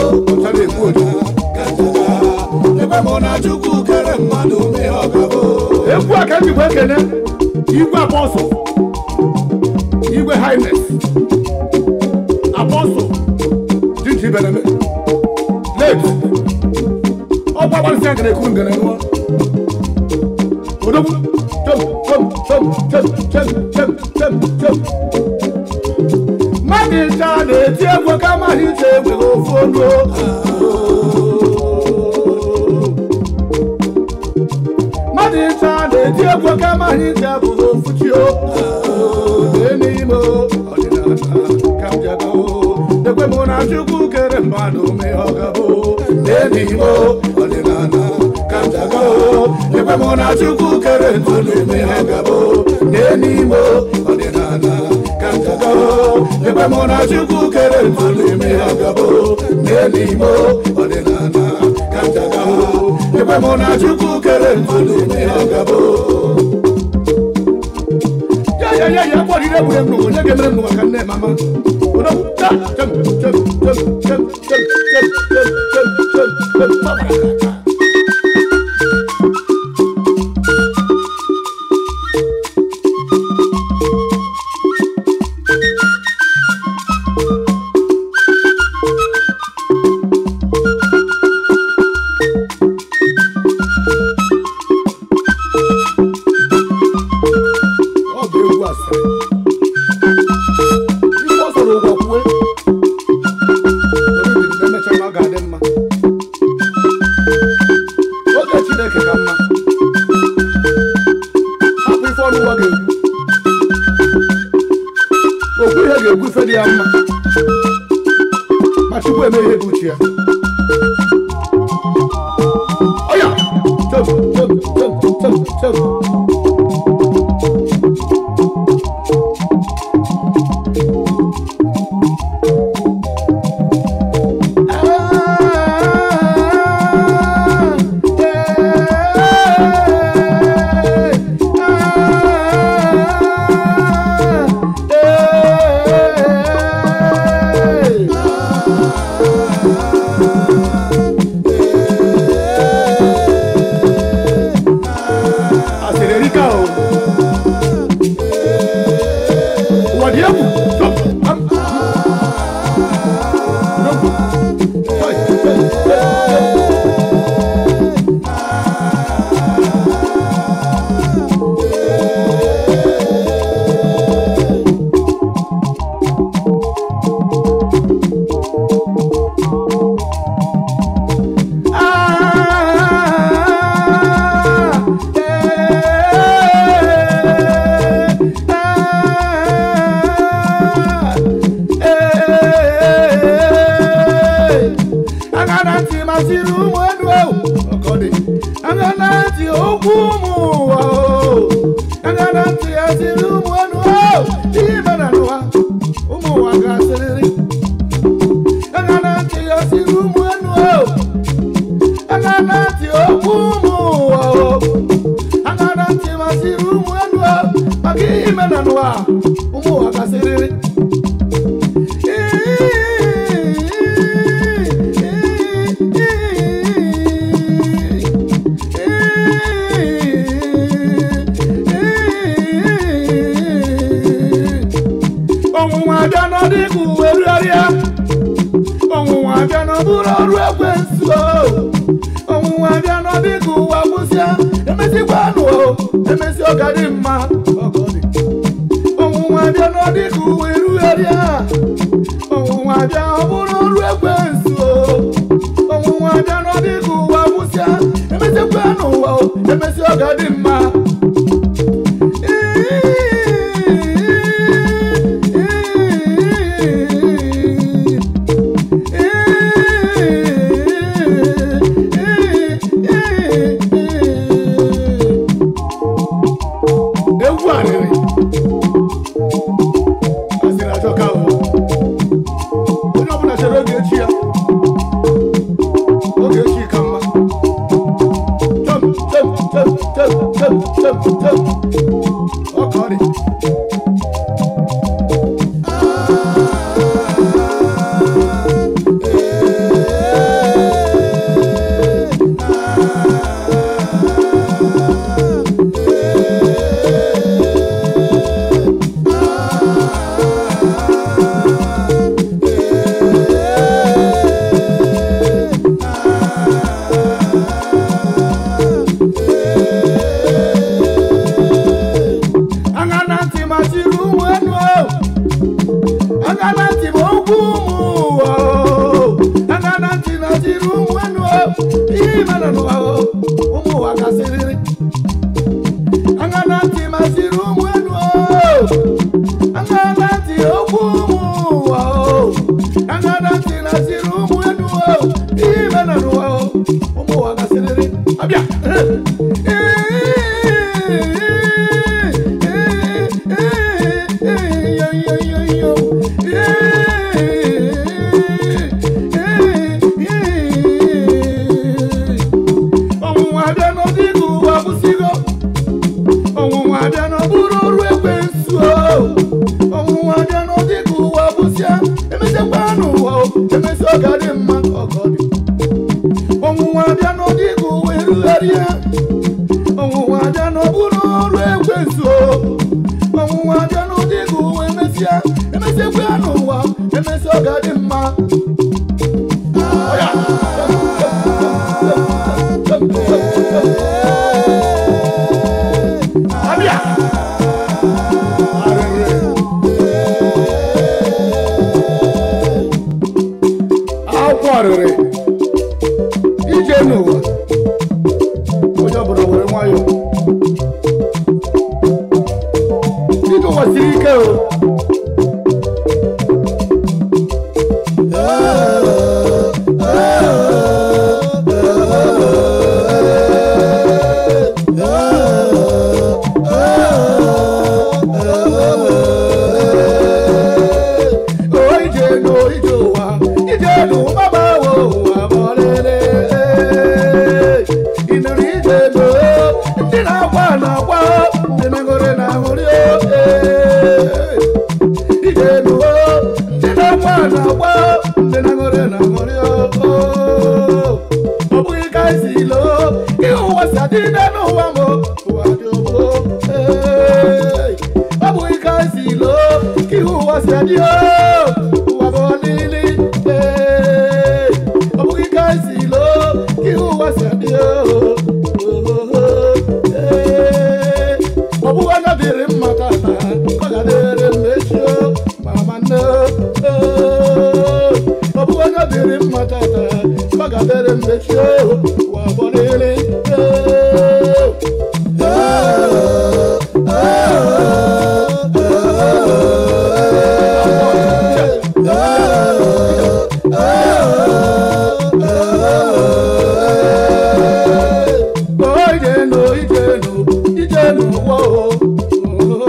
ebe mụ na chukwu kere mmadụ mee ọgabụ egwu a ka m jikwa ekene igwe apọsụl igwe highness apọsụl jinji beneme late ọgba gbarịsị a gara ekwu ngere nụọ odogwu chom chom chom chom chom chom chom chom mmadụ ncha na-eti egwu ka mmadụ iche egweghị ofu olu mmadụ ncha na-eti egwu ka mmadụ iche abụghị ofu chi o n'ime ọdịnala ka m jago ekwe mụ na chukwu kere mmadụ mee ọgabụ n'ime ọdịnala ka m jago ekwe mụ na chukwu kere ntụnụ mee ọgabụ n'ime ọdịnala ka m jago ekwe mụ na chukwu kere ntụnụ mee ọgabụ n'ime ọdịnala ka m jago ekwe mụ na chukwu kere ntụnụ mee ọgabụ ya ya ya ya kpọrọ ire gburu egbu onye ga-emere m maka nne mama odogwu ta chem chem chem chem chem chem chem chem chem chem gbabara aka ọ bụ egwu asịrị ife ọ sọrọ ụgwọ kwue onye biri na emecha na ọ ga-adị mma oge chineke ka mma hapụ ife ọnụ ụwa ga-ekwu okwu ihe ga-ekwu ife dị ya mma ma chukwu eme ihe bụ uche ya ọya chom chom chom chom chom asịrị erika o ụwa dị egwu Chọp, am, n'ogwu. Chọi, chọi, chọi, chọi. agana ntị masịrị ụmụ enu ewu ọkọdị agana ntị okwu ụmụ ụwa o agana ntị asịrị ụmụ enu ewu ihe mere n'ụwa ụmụ ụwa ga-asịrịrị agana ntị asịrị ụmụ enu ewu agana ntị okwu ụmụ ụwa o agana ntị masịrị ụmụ enu ewu maka ihe mere n'ụwa ụmụ ụwa ga-asịrịrị ọnwụnwa abịa n'ọdịka uwe rịọrịa ọnwụnwa abịa n'ọbụrụ ọrụ ekwensu o. ọnwụnwa abịa n'ọdịka ụwa gwụsịa emezikwanụ o emezi ọga dị mma ọga ọ dị. ọnwụnwa abịa n'ọdịka uwe rugharịa ọnwụnwa abịa ọ bụrụ ọrụ ekwensu o. ọnwụnwa abịa n'ọdịka ụwa gwụsịa emezikwanụ ụwa o emezi ọga dị mma egwu arịrị asịrị ajọka o onye ọbụla chere oge echi ya oge echi ka mma chọm chọm chọm chọm chọm chọm chọm ọka ọ dị anya na ntị ma chiri ụmụ enu o anya na ntị ma okwu ụmụ ụwa o anya na ntị na chiri ụmụ enu o ihe mere n'ụwa o ụmụ ụwa gasịrịrị anya na ntị ma chiri ụmụ enu o anya na ntị okwu ụmụ ụwa o anya na ntị na chiri ụmụ enu o ihe mere n'ụwa o ụmụ ụwa gasịrịrị abịa ọnwụnwa abịa n'ọdịgị ụwa kwụsịgo ọnwụnwa abịa n'ọbụrụ ọrụ ekwensu o ọnwụnwa abịa n'ọdịgị ụwa kwụsịa emesiakwa n'ụwa o emesi ọ ga dị mma ọgọ dị ọnwụnwa abịa n'ọdịgị ụwa erugharịa ọnwụnwa abịa n'ọbụrụ ọrụ ekwensu o ọnwụnwa abịa n'ụdịgị ụwa emesịa emesiakwa n'ụwa emesi ọ ga dị mma Ọya. Abịa. Arịrị. akwụkwọ arịrị ije n'ụwa onye ọbụla were nwayọ ije ụwa siri ike o o ije n'o ije ụwa ije n'ụwa gbawo ụwa bọlele ịnụrụ ije n'o ndị na-akwa na-akwa ndị na-aṅụrị na-aṅụrị o ije n'o ndị na-akwa na-akwa ndị na-aṅụrị na-aṅụrị o ọ bụghị ka esi loo ihe ụwa si adịde n'ụwa m ụwa dị ogbo ọ bụghị ka esi loo ka ihe ụwa si adị o ụwa bụ ọlịlị ee ọ bụghị ka esi loo ka ihe ụwa si adị o ee ọ bụghị onye dịrị mma tata ọ ga-adịrị m echi o mama nne o ọ bụghị onye dịrị mma tata ọ ga-adịrị m echi o ụwa bụ ọlịlị ijenu ijenu ijenu wo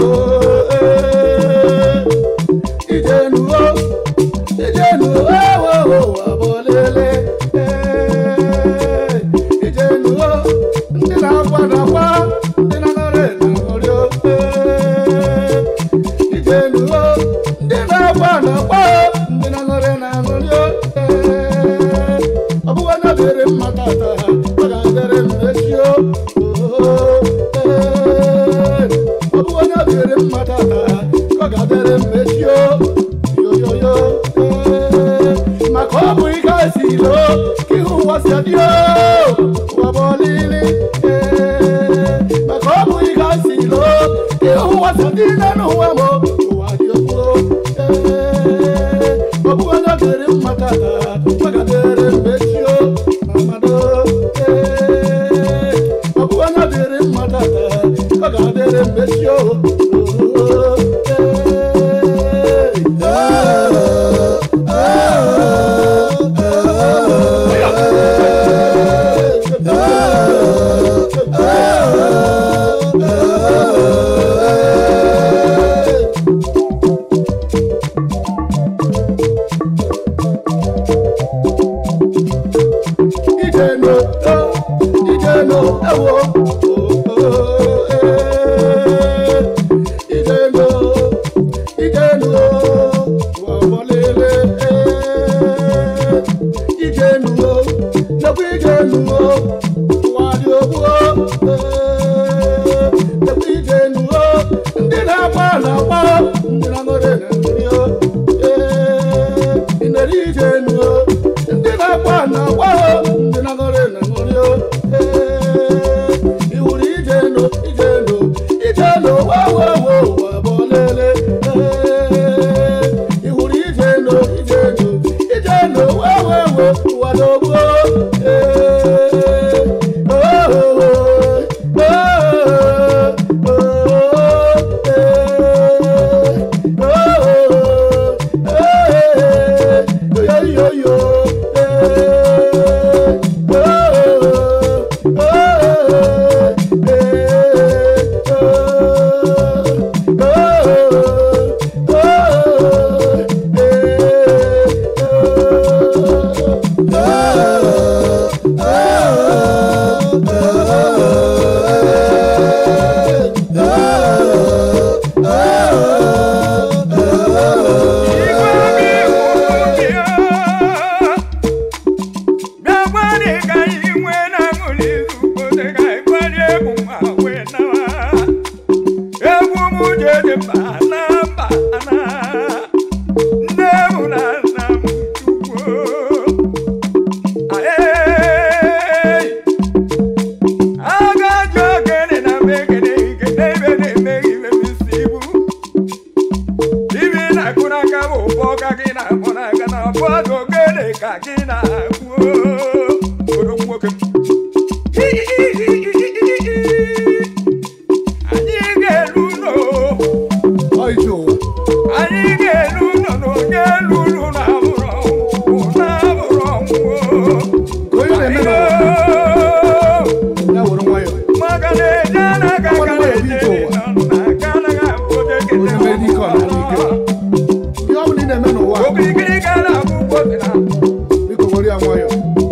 gbasa dị n'ụwa m ụwa dị okwu ọ bụ onye dịrị mma tata maka dịrị mbechio mamado ọ bụ onye dịrị mma tata ọ ga-adịrị mbechio ijeno ijeno ewo ijeno ijeno wọbọlele ijeno nekwa ijeno wadị ogbuo nekwa ijeno ndị na-agba na-agba ndị na-aṅụrị na-aṅụrị inere ijeno ndị na-agba na-agba ndị na-aṅụrị na-aṅụrị iwuru ijeno ijeno ijeno wawawo wabọlele iwuru ijeno ijeno ijeno wawawo wadogbo yo yo anyị ga-elu ụlọ ọjị ụwa anyị ga-elu ụlọ na onye elu ụlọ na-abụrụ ọnwụ na-abụrụ ọnwụ onye na-eme na ya were nwayọ maka na eje anaghị aga na-eje na aka anaghị abụ oje kete onye mere ike ọ na ike ihe ọ bụla ị na-eme n'ụwa a, okirikiri ga na-abụ ụgbọ dị na biko were ya nwayọ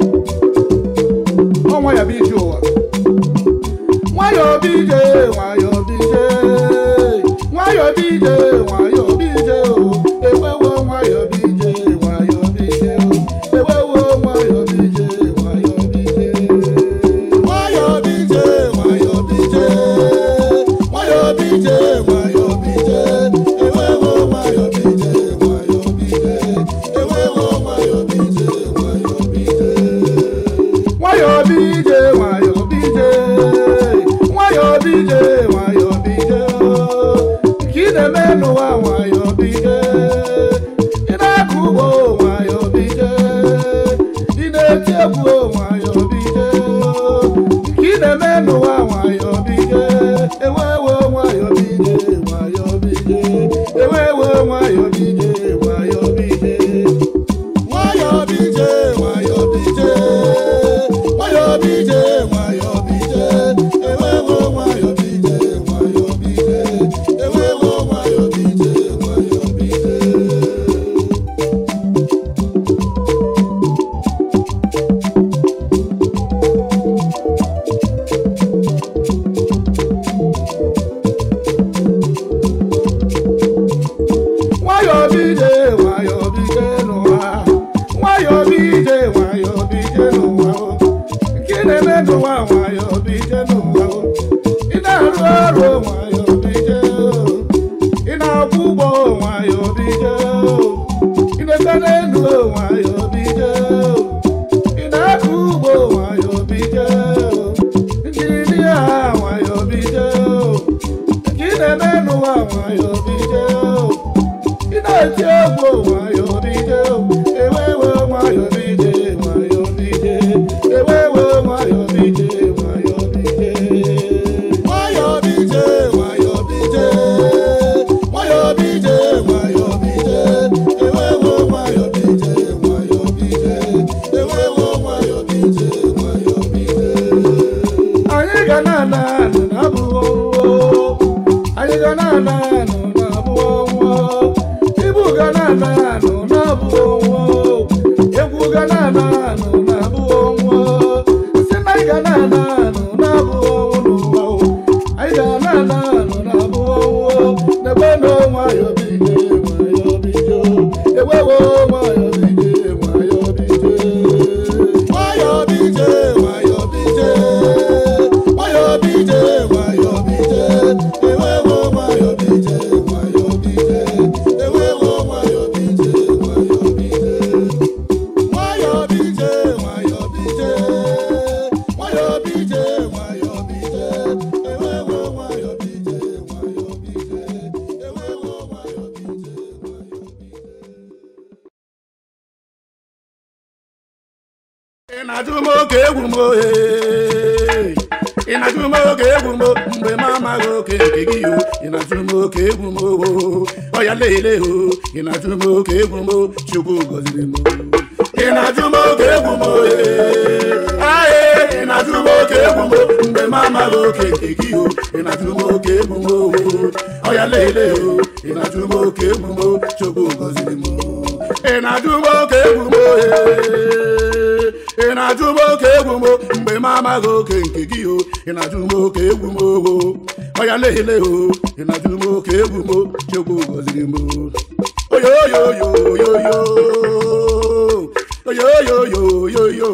ọ nwayọ bụ ije ụwa nwayọ bụ ije nwayọ bụ ije nwayọ bụ ije nwayọ bụ ije o ewewo nwayọ bụ ije nwayọ bụ ije o ewewo nwayọ bụ ije nwayọ bụ ije nwayọ bụ ije nwayọ bụ ije nwayọ bụ ije nwayọ bụ ije ewewo nwayọ bụ ije nwayọ bụ ije ewewo nwayọ bụ ije nwayọ bụ ije nwayọ bụ ije nwayọ bụ ije nwayọ bụ ije nwayọ bụ ije nke ị na-eme n'ụwa nwayọ bụ ije ị na-akụ ugbo nwayọ bụ ije ị na-eti egwu nwayọ bụ ije nke ị na-eme n'ụwa nwayọ bụ ije ewewo nwayọ bụ ije nwayọ bụ ije ewewo nwayọ bụ ije nwayọ bụ ije nwayọ bụ ije nwayọ bụ ije nwayọ bụ ije nwayọ bụ ije ewewo nwayọ bụ ije nwayọ bụ ije ewewo nwayọ bụ ije nwayọ bụ ije nwayọ nwayọ bije ị na-eti egwu nwayọ bije ewewe nwayọ bije nwayọ bije ewewe nwayọ bije nwayọ bije nwayọ bije nwayọ bije nwayọ bije nwayọ bije ewewe nwayọ bije nwayọ bije ewewe nwayọ bije nwayọ bije anyị ga na-ana anụ na-abụ ọnwụ anyị ga na-ana anụ na-abụ ọnwụ ibu ga na-ana anụ na-abụ ọnwụ egwu ga na-ana anụ na-abụ ọnwụ si na anyị ga na-ana anụ na-abụ ọnwụ n'ụwa o. anyị ga na-ana anụ na-abụ ọnwụ n'ebe na nwayọ bije nwayọ bije ewewo nwayọ bije nwayọ bije nwayọ bije nwayọ bije nwayọ bije nwayọ bije ewewo nwayọ bije nwayọ bije ewewo nwayọ bije nwayọ bije nwayọ bije nwayọ bije nwayọ bije nwayọ bije ewewo nwayọ bije nwayọ bije ewewo nwayọ bije nwayọ bije ị na-ajụ m oke egwu m ohe ị na-ajụ m oke egwu m mgbe m amaghị oke nke gị o ị na-ajụ m oke egwu m oho ọya leele o ị na-ajụ m oke egwu m chukwu gọziri m ị na-ajụ m oke egwu m ohe aye ị na-ajụ m oke egwu m mgbe m amaghị oke nke gị o ị na-ajụ m oke egwu m oho ọya leele o ị na-ajụ m oke egwu m chukwu gọziri m ị na-ajụ m oke egwu m ohe ị na-ajụ m oke egwu m mgbe m amaghị oke nke gị o ị na-ajụ m oke egwu m owo ọya leele o ị na-ajụ m oke egwu m chukwu gọziri m oyoyoyoyoyo oyoyoyoyoyo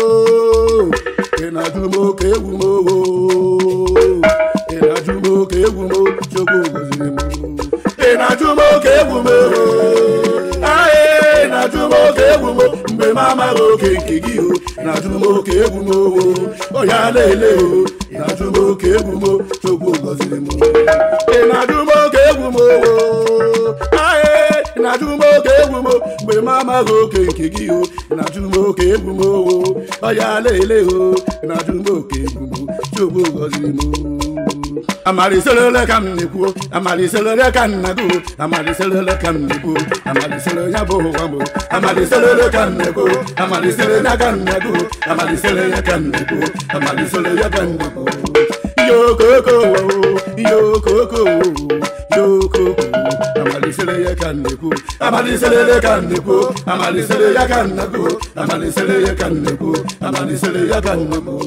ị na-ajụ m oke egwu m owo ị na-ajụ m oke egwu m chukwu gọziri m ị na-ajụ m oke egwu m owo Aye, na-ajụ m oke egwu m mgbe m amaghị oke nke gị o na-ajụ m oke egwu m owo ọ ya na-ele o na-ajụ m oke egwu m chukwu gọziri m ị na-ajụ m oke egwu m owo aye na-ajụ m oke egwu m mgbe m amaghị oke nke gị o na-ajụ m oke egwu m owo ọ ya na-ele o na-ajụ m oke egwu m chukwu gọziri m amaliselele ka m na-ekwu amaliselele ka m na-agụ amaliselele ka m na-ekwu amalisele ya bụ ụwa m amaliselele ka m na-ekwu amalisele ya ka m na-agụ amalisele ya ka m na-ekwu amalisele ya ka m na-ekwu yokoko yokoko yokoko amalisele ya ka m na-ekwu amaliselele ka m na-ekwu amalisele ya ka m na-agụ amalisele ya ka m na-ekwu amalisele ya ka m na-ekwu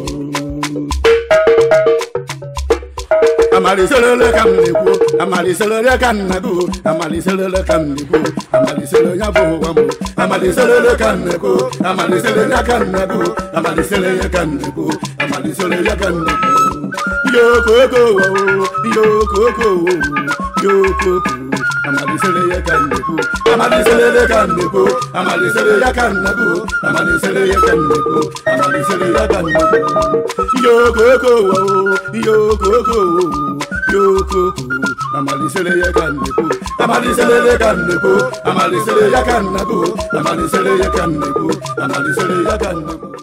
amaliselele ka m na-ekwu amaliselele ka m na-agụ amaliselele ka m na-ekwu amalisele ya bụ ụwa m amaliselele ka m na-ekwu amalisele ya ka m na-agụ amalisele ya ka m na-ekwu amalisele ya ka m na-ekwu yokoko yokoko yokoko amalisele ya ka m na-ekwu amaliselele ka m na-ekwu amalisele ya ka m na-agụ amalisele ya ka m na-ekwu amalisele ya ka m na-ekwu yokoko yokoko yokoko amalisele ya ka nnekwu amaliselele ka nnekwu amalisele ya ka nnekwu amalisele ya ka nnekwu amalisele ya ka nnekwu